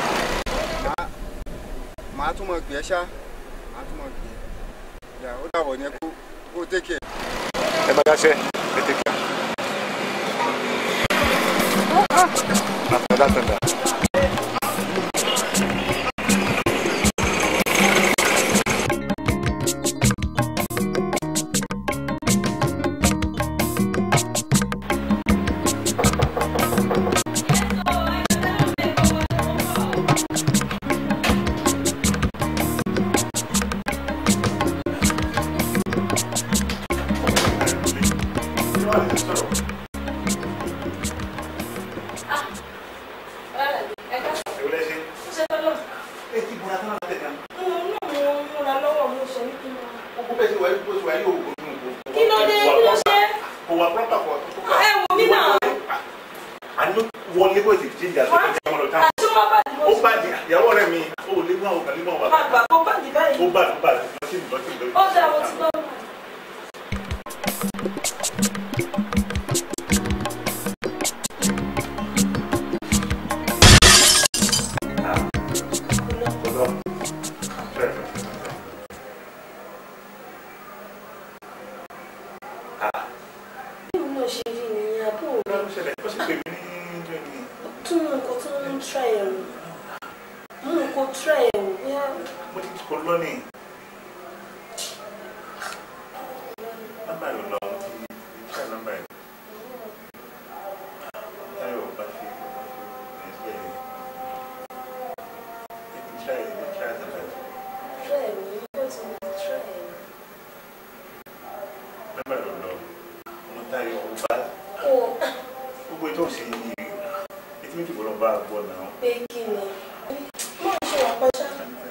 màá tún mọ̀ gbé ẹ ṣá màá tún mọ̀ gbé ẹ yà ó dàbọ̀ yẹn kó kó tẹ́kẹ̀. ẹ bá dáṣẹ́ ẹ tẹ́kẹ̀. After that, and that. Kí ló dé? Kí ló ṣe? Kò wà proper for Ẹ wò mí náà. àní wọlé bó ti jíjà tó kọjá wọn lọ tán. Àti wọ́n bá dìbò ó bá di ìyàwó rẹ mi ó lé wọn ò kàn lé wọn wà. máa gbà kó bá dì báyìí. ó bá ó bá lọ sí lọ sí lọ. Ó dá mo ti gbọ́. Bí mo náà ṣe rí nìyẹn, àbúrò mi. ó ṣẹlẹ̀ ó sì pè mí ní ìjọ ìní. Tún mú nǹkan tó ń try ẹ̀ wò. Mú nǹkan try ẹ̀ wò. Bóyá mo ti kó lọ́nì. nọ́mbà yóò lọ mo ti ṣe nọ́mbà yìí. táyọ̀ bá fi bá fi ẹgbẹ́ yìí. ètò ìṣe ìlú ṣe àtàlẹ́. try ẹ̀ wò. Nígbà tí mo ti try ẹ̀ wò. nọ́mbà yóò lọ mo táyọ̀ ó bá Kó o gbogbo ètò òsì yìí etí méjì kò lọ bá a gbọ́ náà. pé kí ni. Mo ń ṣe wà pẹ́ṣá.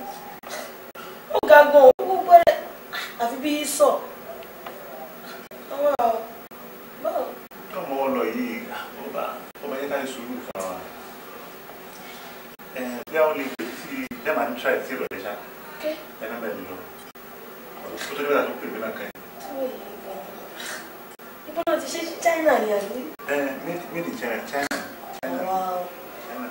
Ó ga gan-an, ó gbẹ́rẹ́. Àfi bí sọ̀. Àwọn àwọn. Báwo? ọmọ ọlọ yìí ọba ọba yẹn ká ní sùúrù fún wa ẹ bí àwọn lè pè sí ẹ máa ń tra ẹ sí ìrọ̀lẹ́ ṣá Okay. ẹ náà bẹ̀rẹ̀ lọ ó tó dé wíwá tó pè mí náà kàn Ibo náà ti ṣe China ni àbí? ẹ made made in China China China Wow. China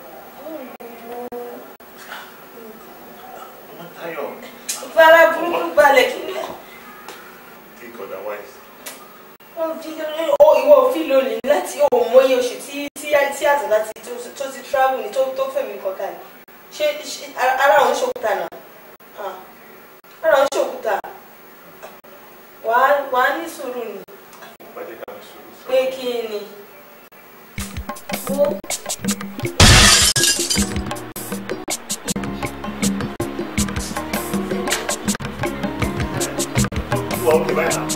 ọmọ Táyọ̀ Fara burúkú balẹ̀ kí ni? think otherwise Wọ́n fi ó ìwọ òfin lónìí láti òun mọyé oṣù tí tí tí àtúntà ti tó tó ti travel ni tó tó fẹ̀mí kọ̀ọ̀kan ni. Ṣé ṣé ara òun ṣòkúta náà? Ah. Ara òun ṣòkúta. Wàá wàá ní sùúrù ni ìpàdé ká ní sùúrù sọ pé kí ni? Wo wà ókè báyìí náà.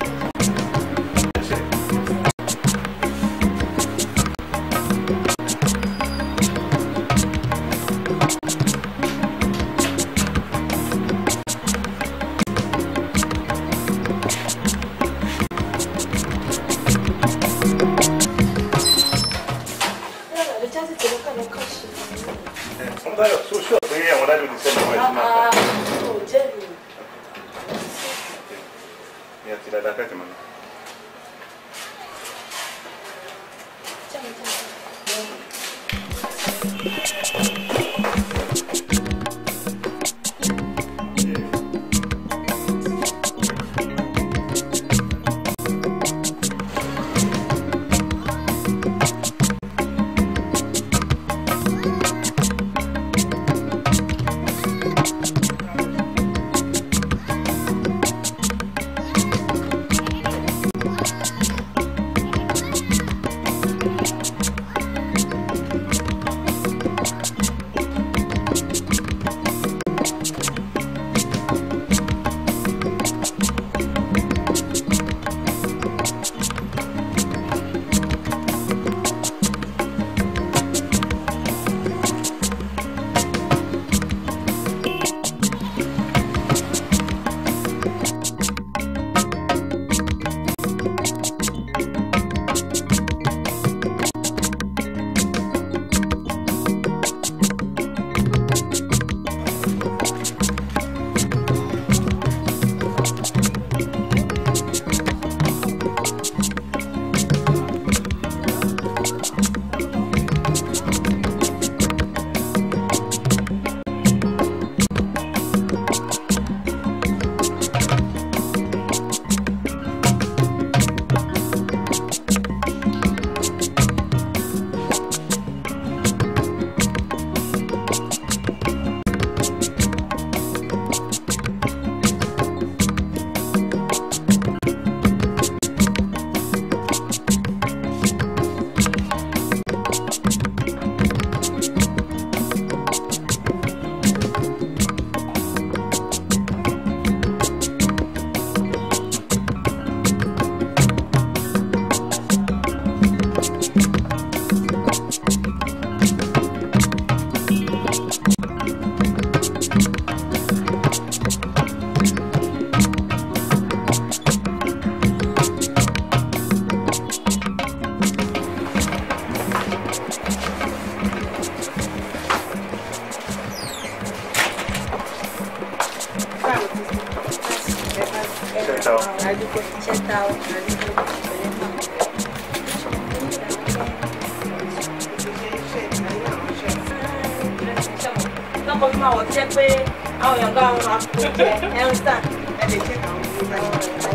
yàrá lè jáde tẹ̀lé kàlọ́ kà ṣe. ọmọ Táyọ̀ tó ṣọ́ pé àwọn dájú ti sẹ́ni ọmọ ẹ̀sìn máa Ah, ta ò jẹ́ mi. ní àti dáadáa kẹ́tì mọ́ ní. Jáde jáde. ṣe ta ọkùnrin ní ìpínlẹ̀ náà. lọ́kọ̀ fún àwọn tí jẹ́ pé àwọn èèyàn gbá wọn máa kó jẹ ẹ̀rù sàn. ẹ lè jẹ́ àwọn ọmọ báyìí.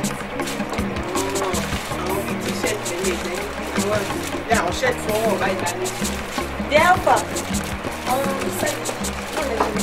àwọn bíi t-shirt lè lè jẹ́ àwọn ìdílé àwọn shirt fún ọwọ́ ọ̀bá ìdálé. the helper àwọn sẹ́ẹ̀tì náà lè ṣe.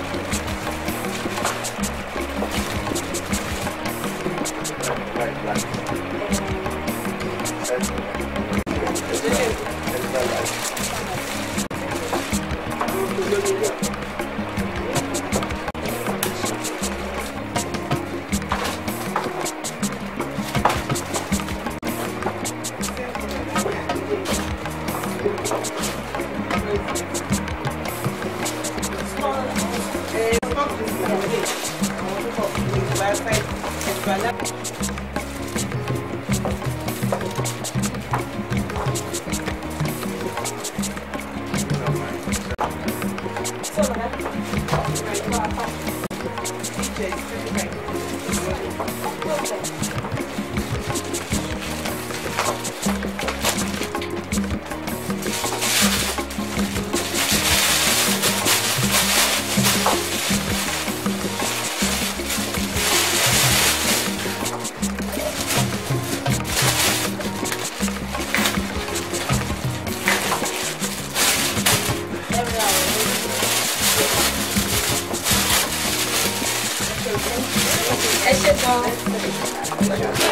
ẹ ṣe gan-an.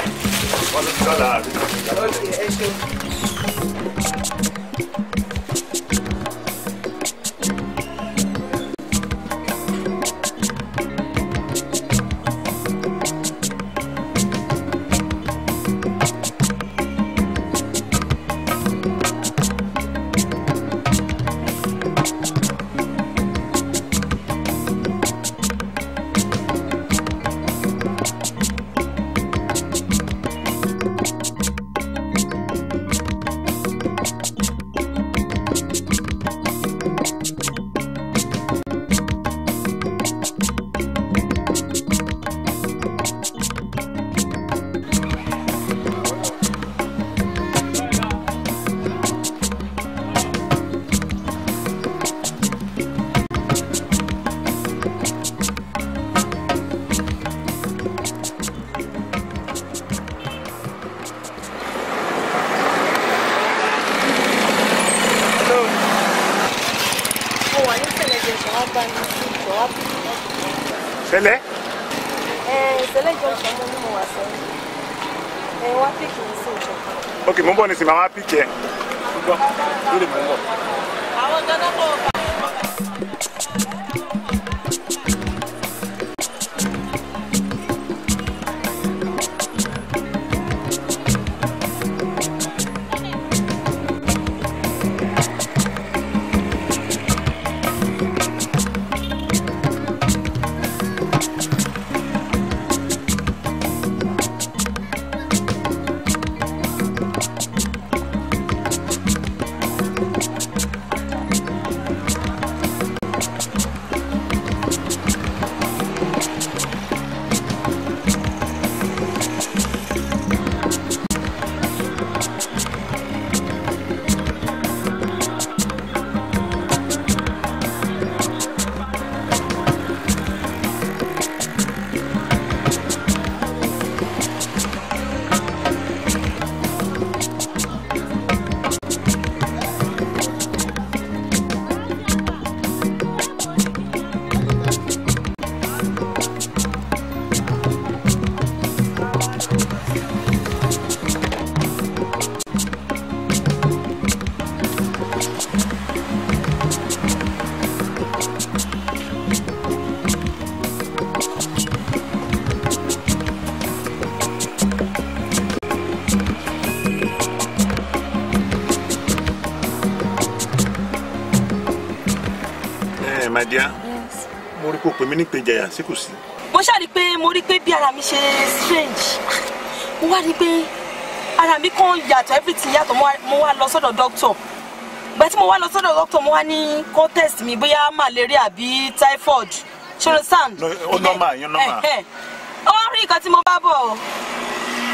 mo wà ní sẹlẹjọ sọ wá bá mi sí ìjọ wá bí tẹ́lẹ̀ ẹ sẹlẹjọ sọ mo ní mo wà sọ ẹ wá pìkì mi sí ìjọ. ok mo ń bọ̀ ní sinmi àwọn apíkì ẹ̀ gbọ́ lórí mo ń bọ̀. àwọn ganan kò bá. ẹ my dear mo rí kó pè mí ní ìpèjàyà sí kò sí. mo ṣàrí pé mo rí pé bí ara mi ṣe strange mo wá rí pé ara mi kàn yàtọ̀ everything yàtọ̀ mo wá- mo wá lọ sọ́dọ̀ doctor ìgbà tí mo wá lọ sọ́dọ̀ doctor mo wá ní kó test mi bóyá malaria àbí typhoid ṣọlọ sand. No, ó normal, yẹn normal. ó wá rí nǹkan tí mo bá bọ̀ o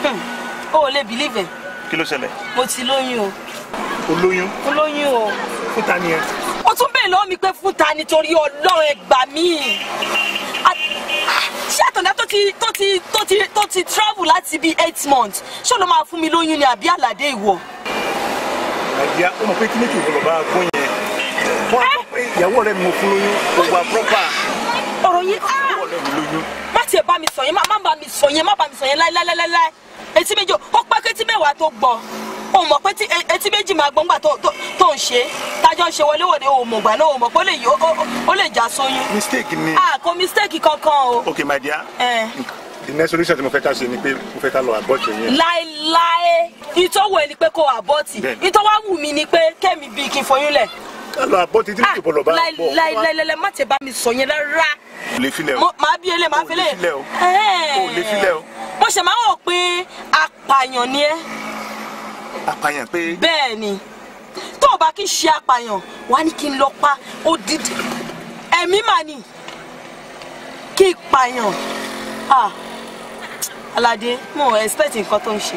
o ò lè believe ẹ̀ kí ló ṣẹlẹ̀ mo ti lóyún o o lóyún mo lóyún o fún ta ni ẹ ó tún bèèrè lọ́wọ́ mi pé fún ta nítorí ọlọ́run ẹ gbà mí A- ṣé àtàndá tó ti tó ti tó ti tó ti travel láti bíi eight months ṣé ló máa fún mi lóyún ni àbí àlàdé ìwọ. nàìjíríà ó mọ̀ pé kí méjì ìwọlọ̀ bá gbọ́ yẹn wọ́n á gbọ́ pé ìyàwó rẹ̀ mo fún lóyún kò wà pọ́pà ọ̀rọ̀ yìí ah! ìyàwó rẹ̀ mi lóyún má tiẹ̀ bá mi sọ yẹn má má bá mi sọ yẹn má bá mi sọ yẹn láíláíláíláí etí méjì ó pẹ́ kétí mẹ́wàá tó gbọ́ o mọ̀ pé tí e- etí méjì máa gbọ́ngbà tó tó- tó ń ṣe tájọ́ ń ṣe wọléwọ̀de o mọ̀ gbà náà o mọ̀ pé ó lè yí ó- ó- ó lè já sóyún. mistake ni ah kò mistake kankan o. ok my dear Eh. the next solution tí mo fẹ́ ká ṣe ni pé mo fẹ́ ká lọ abort yẹn láéláé ìtọ́wò ẹni pé kò àbọ̀tì Bẹ́ẹ̀ni. ìtọ́wò wù mí ni pé kẹ́mi bíi kí n foyún lẹ̀. ká lọ abort tí méjì ìwọlọ̀ bá gbọ́ láéláéláé má tẹ bá mi sọ yẹn rárá kò lè filẹ̀ o Mo- màá bí ele màá O ò fi lè lè. filẹ̀ o. Ẹ́ẹ̀. O ò lè filẹ̀ o. mo ṣe máa ń wò pé apààyàn ni ẹ́ apààyàn pé bẹ́ẹ̀ ni tó o bá kí n ṣe apààyàn wá ní kí n lọ pa odidi ẹ̀mí mà ní kí n pààyàn ah alade mo ò expect nǹkan tó ń ṣe.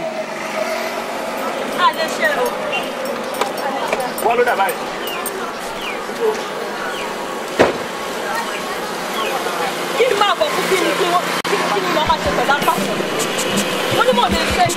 a lè ṣe o. wọ́n ló dà báyìí. kí ni máa bọ̀ fún kí ni kí wọ́n kí ni kí ni wọ́n máa ṣe pẹ̀lú apá wọ́n ní mò ń lè fẹ́.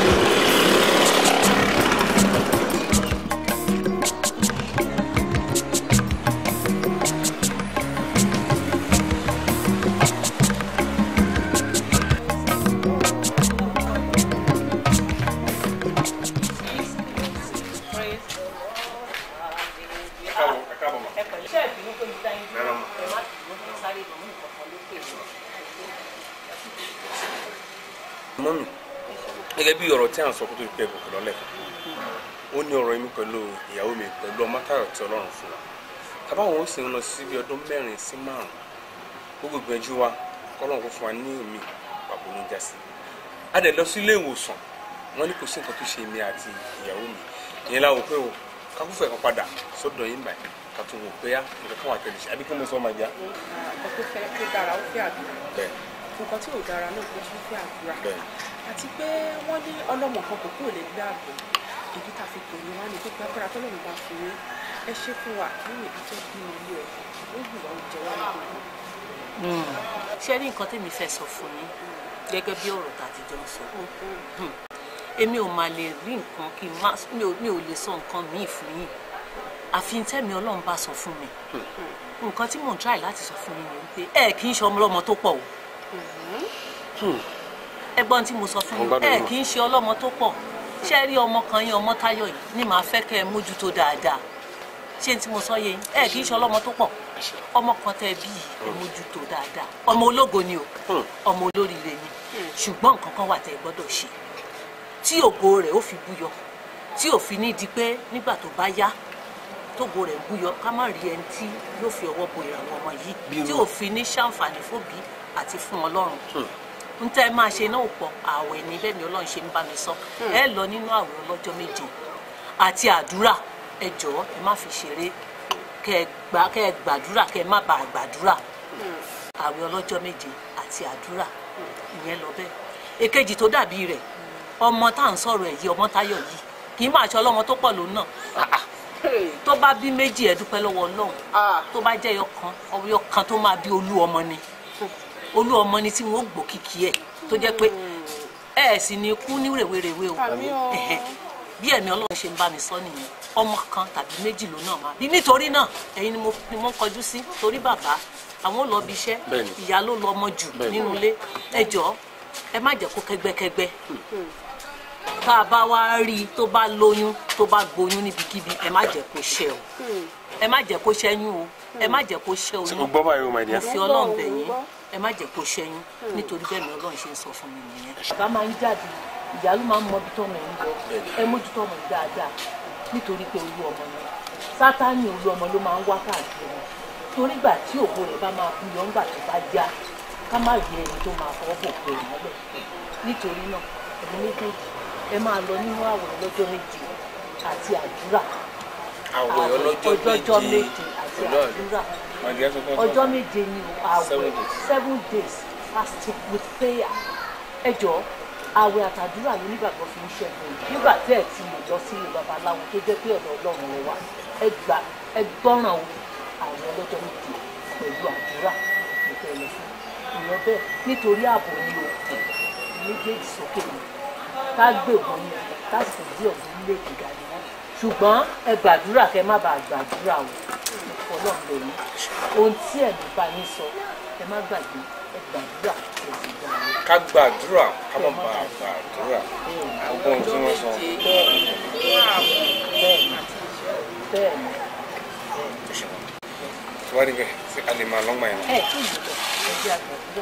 mọ́mì gẹ́gẹ́ bí ọ̀rọ̀ tí à ń sọ kó tó di pé gòkè lọ́lẹ̀ ó ní ọ̀rọ̀ mi pẹ̀lú ìyàwó mi pẹ̀lú ọmọ táyọ̀ tí ọlọ́run fún wa kábàáwọn ó sì ń lọ sí bí ọdún mẹ́rin sí márùn gbogbo ìgbẹ́jú wa kọ́lọ́run kó fún wa ní omi pàbó ní jásí a dẹ̀ lọ sí ilé ìwòsàn wọ́n ní kò sí nǹkan tó ṣe èmi àti ìyàwó mi ìyẹn la wò pé o kákúfẹ̀ kan padà sọ́dọ̀ yín báyìí ká tún wò pé á nǹkan kan wà tẹ̀lé ṣe àbí kí mo sọ máa já nǹkan tó fẹ́ tó dára ó fẹ́ àdúrà bẹ́ẹ̀ nǹkan tí ò dára náà kó tún fẹ́ àdúrà bẹ́ẹ̀ àti pé wọ́n ní ọlọ́mọ kan kò kúrò lè gbé àgbò èyí tá a fi tò ní wá ní pípẹ́ agbára tọ́lọ́mù bá fi wé ẹ ṣe fún wa lórí ibi tó bí ilé ẹ̀ ó hù wá oúnjẹ wá ní gbogbo. ṣé rí nǹkan tèmi fẹ́ sọ fún yín gẹ́gẹ́ bí ọ̀rọ̀ tá a ti jọ ń sọ Hmm. èmi ò máa lè rí nǹkan kí n má mi ò- mi ò lè sọ nǹkan míì fún yín àfi tẹ́mi ọlọ́run bá sọ fún mi nǹkan tí mò ń try láti sọ fún yín ni wípé ẹ kì í ṣe ọmọlọ́mọ tó pọ̀ o ẹgbọ́n tí mo sọ fún Mo yín gbádùn ẹ náà. kì í ṣe ọlọ́mọ tó pọ̀ ṣé rí ọmọ kan yín ọmọ táyọ̀ yìí ni màá fẹ́ kẹ́ ẹ mójútó dáadáa ṣé tí mo sọ yé yín ẹ kì í ṣe ọlọ́mọ tó pọ̀ ọmọ kan tẹ́ bí ẹ mójútó dáadáa ọmọ ológo ni o ọmọ olóríire ni ṣùgbọ́n nǹkan kan wà tẹ́ ẹ gbọ́dọ̀ ṣe tí ògo rẹ̀ ó fi búyọ tí ò fi ní di pé nígbà tó bá yá tógo rẹ̀ búyọ ká má rí ẹni tí yóò fi ọwọ́ bo ìràwọ̀ ọmọ yìí tí ò fi ní ṣàǹfààní fóbi àti fún ọlọ́run n tẹ́ ẹ máa ṣe náà pọ̀ ààwẹ̀ ní bẹ́ẹ̀ ni ọlọ́run ṣe ń bá mi sọ ẹ lọ nínú ààwẹ̀ ọlọ́jọ́ méje àti àdúrà ẹ jọ̀ọ́ ẹ má fi ṣeré kẹ́ ẹ gbà kẹ́ ẹ gbàdúrà kẹ́ ẹ má bàa gbàdúrà ààwẹ̀ ọlọ́jọ́ méje àti àdúrà ìyẹn lọ bẹ́ẹ̀ èkejì tó dàbí rẹ̀ ọmọ tá à ń sọ̀rọ̀ ẹ̀ yìí ọmọ táyọ̀ yìí kì í máa ṣe ọlọ́mọ tó pọ̀ lòun náà tó bá bí méjì ẹ dúpẹ́ lọ́wọ́ ọlọ́run tó bá jẹ́ ẹyọ kan ọyọ kan tó máa bí olú ọmọ ni olú ọmọ ni tí wọn ó gbó kìkì ẹ tó jẹ́ pé ẹ sì ní kú ní rèwerèwe o Ẹ̀hẹ̀. bí ẹ̀mí ọlọ́run ṣe ń bá mi sọ nìyẹn ọmọ kan tàbí méjì ló náà máa bí nítorí náà ẹ̀yin ni mo ni mo ń kọjú sí torí bàbá àwọn ò lọ bí iṣẹ́ Bẹ́ẹ̀ni. ìyá ló lọ ọmọ jù Bẹ́ẹ̀ni. nínú ilé ẹ jọ̀ọ́ ẹ má jẹ́ kó kẹ́gbẹ́kẹ́gbẹ́ tá a bá wá rí i tó bá lóyún tó bá gboyún níbikíbi ẹ má jẹ́ kó ṣẹ́ o ẹ má jẹ́ kó ṣẹ́yún o ẹ má jẹ́ kó ṣẹ́ ṣe o oyún gbọ́ báyìí o my mo dear. fi ọlọ́run bẹ̀ yín ẹ má jẹ́ kó ṣẹ́yún nítorí bẹ́ẹ̀ ni ọlọ́run ṣe ń sọ fún mi nìyẹn. bàbá máa ń jáde ìyá ló máa ń mọ ibi tọ́mọ ẹ̀ ń lọ ẹ mójútó ọmọ yìí dáadáa nítorí pé olú ọmọ ni sátánì olú ọmọ ló máa ń wá káàkiri torí gbà tí òkú rẹ̀ bá máa bú yọ ńgbà tó bá já ká má rí ẹni tó máa fọwọ́ bò pé ìmọ́lẹ̀ nítorí náà ẹ̀mí méjèèjì ẹ máa lọ nínú àwòrán lọ́jọ́ méje àti àdúrà àwẹ̀ ọlọ́jọ́ ọjọ́jọ́ méje méje àti pẹ̀lú àdúrà my dear sọ fún ọjọ́ méje ni o Seven àwẹ̀ days. seven days fasting with prayer ẹ jọ̀ọ́ àwẹ̀ àtàdúrà ló nígbàgbọ́ fi ń ṣẹ́gun nígbà tí ẹ̀ ti lè lọ sílé babaláwo tó jẹ́ pé ọ̀dọ̀ ọlọ́run ló wà ẹ gbà ẹ gbọ́ràn o àwọn ọlọ́jọ́ méje pẹ̀lú àdúrà ló fẹ́ lọ fún ìyẹn bẹ́ẹ̀ nítorí ààbò ni o méjèèjì sókè ni ká gbé ògùn ni ká sì gbé ògùn nílé ìgbà ni wọn ṣùgbọ́n ẹ gbàdúrà kẹ má bàa gbàdúrà o ọlọ́run lè ní ohun tí ẹ̀mí bá yín sọ ẹ má gbàgbé ẹ gbàdúrà ẹ sì gbà wọ́n. ká gbàdúrà ká má bàa gbàdúrà gbogbo ohun tí wọ́n sọ. bẹ́ẹ̀ni bẹ́ẹ̀ni bẹ́ẹ̀ni tí wàá rí bẹ́ẹ̀ sí a lè máa lọ́gbà yẹn. ẹ kí ni lọ ẹ jẹ́ àgbàdúrà.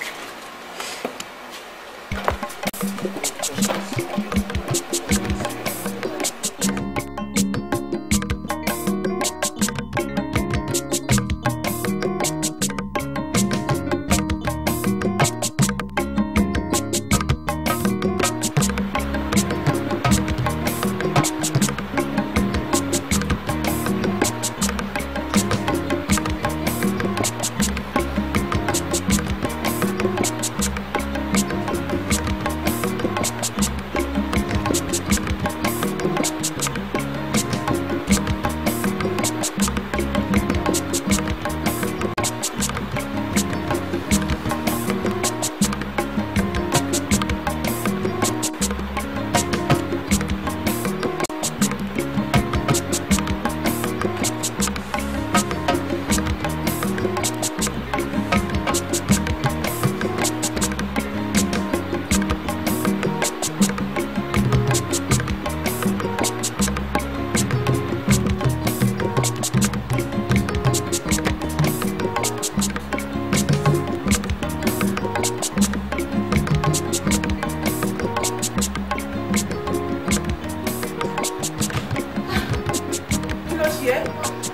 kí ló ṣe é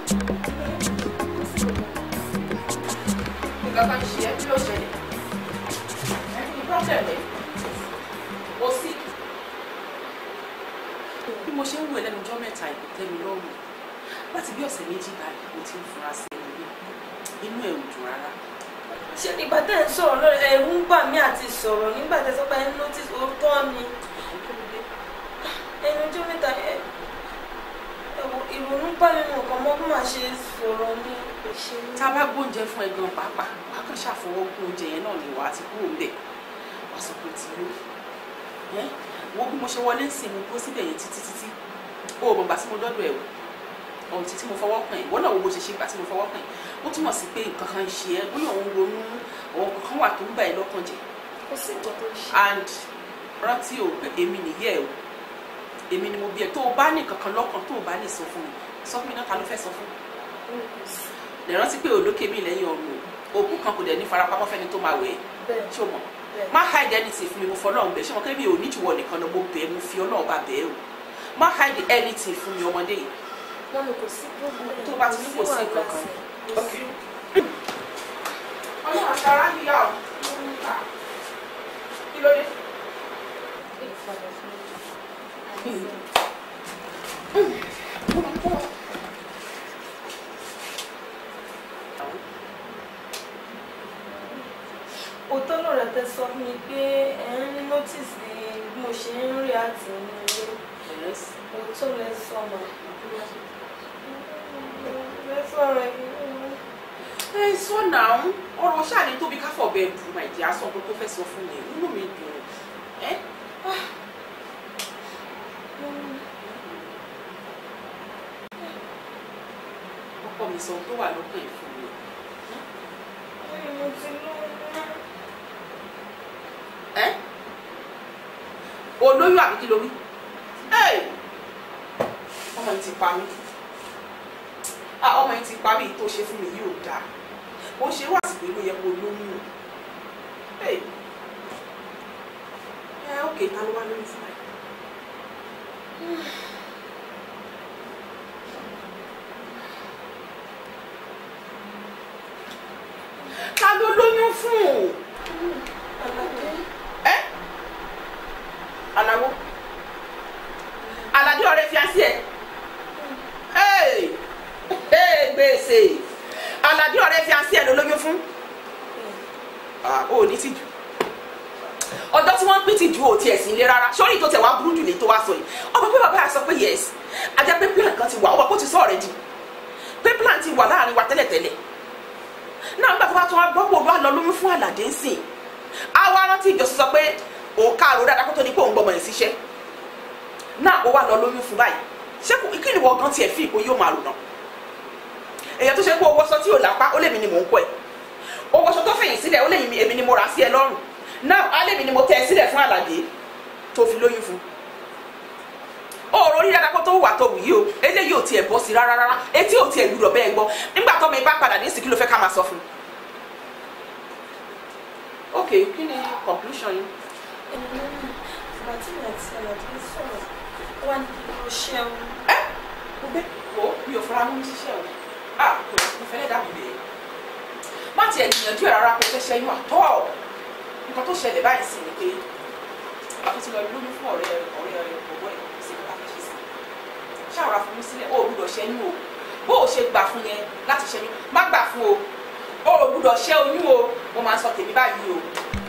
nǹkan kan ṣe é kí ló ṣẹlẹ̀ ẹ kí ni problem ẹ o sí. bí mo ṣe ń wò ẹ́ lẹ́nu ọjọ́ mẹ́ta ìkò tẹ́ mi lọ́rùn láti bí ọ̀sẹ̀ méjì báyìí mo ti ń fura sí ẹni bí inú ẹ̀ ò dùn rárá. ṣé ìgbà tẹ́ ẹ̀ ń sọ̀rọ̀ lórí ẹ̀rù ń bà mí àti sọ̀rọ̀ nígbà tẹ́ sọ pé ẹ̀ ń notice òótọ́ ni ẹnu ọjọ́ mẹ́ta ẹ̀ ẹ̀wọ̀ ìrònú bá mi mọ̀ kàn mọ́ bí màá ṣe sọ̀rọ̀ ní ìṣe ní. tá a bá gbóúnjẹ fún ẹ gan pàápàá wà á kàn ṣàfọwọ́ gún oúnjẹ yẹn náà ni wà á ti kúrò ń bẹ̀ wà á sọ pé ti yó ẹ wo bí mo ṣe wọlé sí mo kó síbẹ̀ yẹn títí títí o ò mọ̀gbà tí mo dọ́dọ̀ ẹ̀ o ohun tí tí mo fọwọ́ kàn ẹ̀ wọ́n náà wo bó ṣe ṣe gbà tí mo fọwọ́ kàn ẹ̀ ó túmọ̀ sí pé nǹkan kan ń ṣe ẹ́ bóyá òun ronú àwọn nǹkan kan wà tó ń bà ẹ́ lọ́kàn jẹ́ kò sí nǹkan tó ń ṣe. and rántí o pé èmi nìyẹ́ o èmi ni mo bí ẹ tó o bá ní nǹkan kan lọ́kàn tó o bá lè sọ fún mi sọ fún mi náà ta ló fẹ́ sọ fún mi lè rántí pé olókè mi lẹ́yìn ọ̀run o òkú kan kò dẹ̀ ní farapamọ́ fẹ́ni tó máa wẹ̀ ẹ́ bẹ́ẹ̀ ṣé o mọ̀ bẹ́ẹ̀. má hide anything fún mi mo fọlọ́run bẹ̀ ṣé mo kẹ́ mi ò ní jùwọ́ nìkan lọ mo bẹ̀ mo fi ọlọ́run bá bẹ̀ ẹ́ o má hide anything fún mi ọmọdé yìí mọ́mi kò sí problem. tó bá ti ní kò sí wàhálà nǹkan kan. sí. Kò sí. ọlọ́run àtàrà níyà o kí ló dé. òótọ́ lọ̀rọ̀ tẹ sọ fún mi pé ẹ̀ ń notice bí mo ṣe ń rí àti inú ilé òótọ́ lẹ sọ mà lẹ sọ̀rọ̀ yìí. ẹ sọ náà ọ̀rọ̀ ṣáà ní tóbi káfọ̀ bẹ́ẹ̀ bù máa jẹ́ aṣọ tó fẹ́ sọ fún mi inú mi dùn ẹ́ ọkọ mi sọ ohun tó wà lọ́kàn ẹ̀ fún mi. mo ti lóyún. ẹ́ olóyún àbí kí ló wí Ẹ́! ọmọ yìí ti pa mí Ah, ọmọ yìí ti pa mí tó ṣe fún mi yìí ò dáa ó ṣe wá sí pé ló yẹ kó lóyún o Ẹ́! ẹ ókè ta ló wá lóyún fún ẹ. ta ló lóyún fún ẹ aláwo aládé ọ̀rẹ́ fiancé ẹ Hey! Hey, gbèsè aládé ọ̀rẹ́ fiancé ẹ ló lóyún fún Ah, o ò ní tìjú ọjọ́ tí wọ́n ń pín ti ju òtí ẹ̀sìn ilé rárá sórí tó tẹ̀ wá burú jù lè tó wá sọ yìí ọmọ pé bàbá yà sọ pé yes ajá pé plan kan ti wà ọmọ kó ti sọ ọ̀rẹ́ di pé plan ti wà láàrin wa tẹ́lẹ̀tẹ́lẹ̀ náà nígbà tó bá tún wá gbọ́ pé olúwa lọ lóyún fún àlàdé ń sìn á wá rántí ìjọsìn sọ pé òun káàró dáadáa kó tó ní pé òun gbọmọ ẹ̀ síṣẹ́ náà ó wá lọ lóyún fún báyìí ṣé kò- kí ni wọ́n gan tiẹ̀ fi ìpò yóò máa rò náà èèyàn tó ṣe pé owó aṣọ tí ò lápá ó lèmi ni mò ń kọ ẹ̀ owó aṣọ tó fẹ̀yìn sílẹ̀ ó lèmi èmi ni mo rà sí ẹ lọ́rùn náà á lèmi ni mo tẹ ẹ sílẹ̀ fún àlàdé tó fi lóyún fún òòrò orí dáadáa kó tó wà tó wù yìí o eléyìí ò tiẹ̀ bọ́ sí rárá rárá etí ò tiẹ̀ gbúdọ̀ bẹ́ẹ̀ gbọ́ nígbà tó mi bá padà ní ìsìnkú ló fẹ́ ká máa sọ fún un. ok kí ni conclusion yín. ìgbà tí mi àti àlàdé sọ̀rọ̀ ó wá ní kí n lọ ṣeun. mo gbé wo mi ò fara mú mi ṣiṣẹ́ o ah kò mo fẹ́ dà mí bẹ́ẹ̀ má tiẹ̀ gbìyànjú ẹ̀ rárá kó fẹ́ ṣẹ́yún àtọ́ nǹkan tó ṣẹlẹ̀ báyìí sì ni pé àtúntì lọ lóyún fún ọ̀rẹ́ ọ̀rẹ́ ọ̀rẹ́ ọ̀gbọ́ ẹ̀ sí ní káfíńsì sí ṣàwòrán fún mi sílẹ̀ ó ò gbúdọ̀ ṣẹ́yún o bó o ṣe gbà fún yẹn láti ṣẹ́yún má gbà fún o ó ò gbúdọ̀ ṣẹ́ oyún o mo máa ń sọ tèmi báyìí o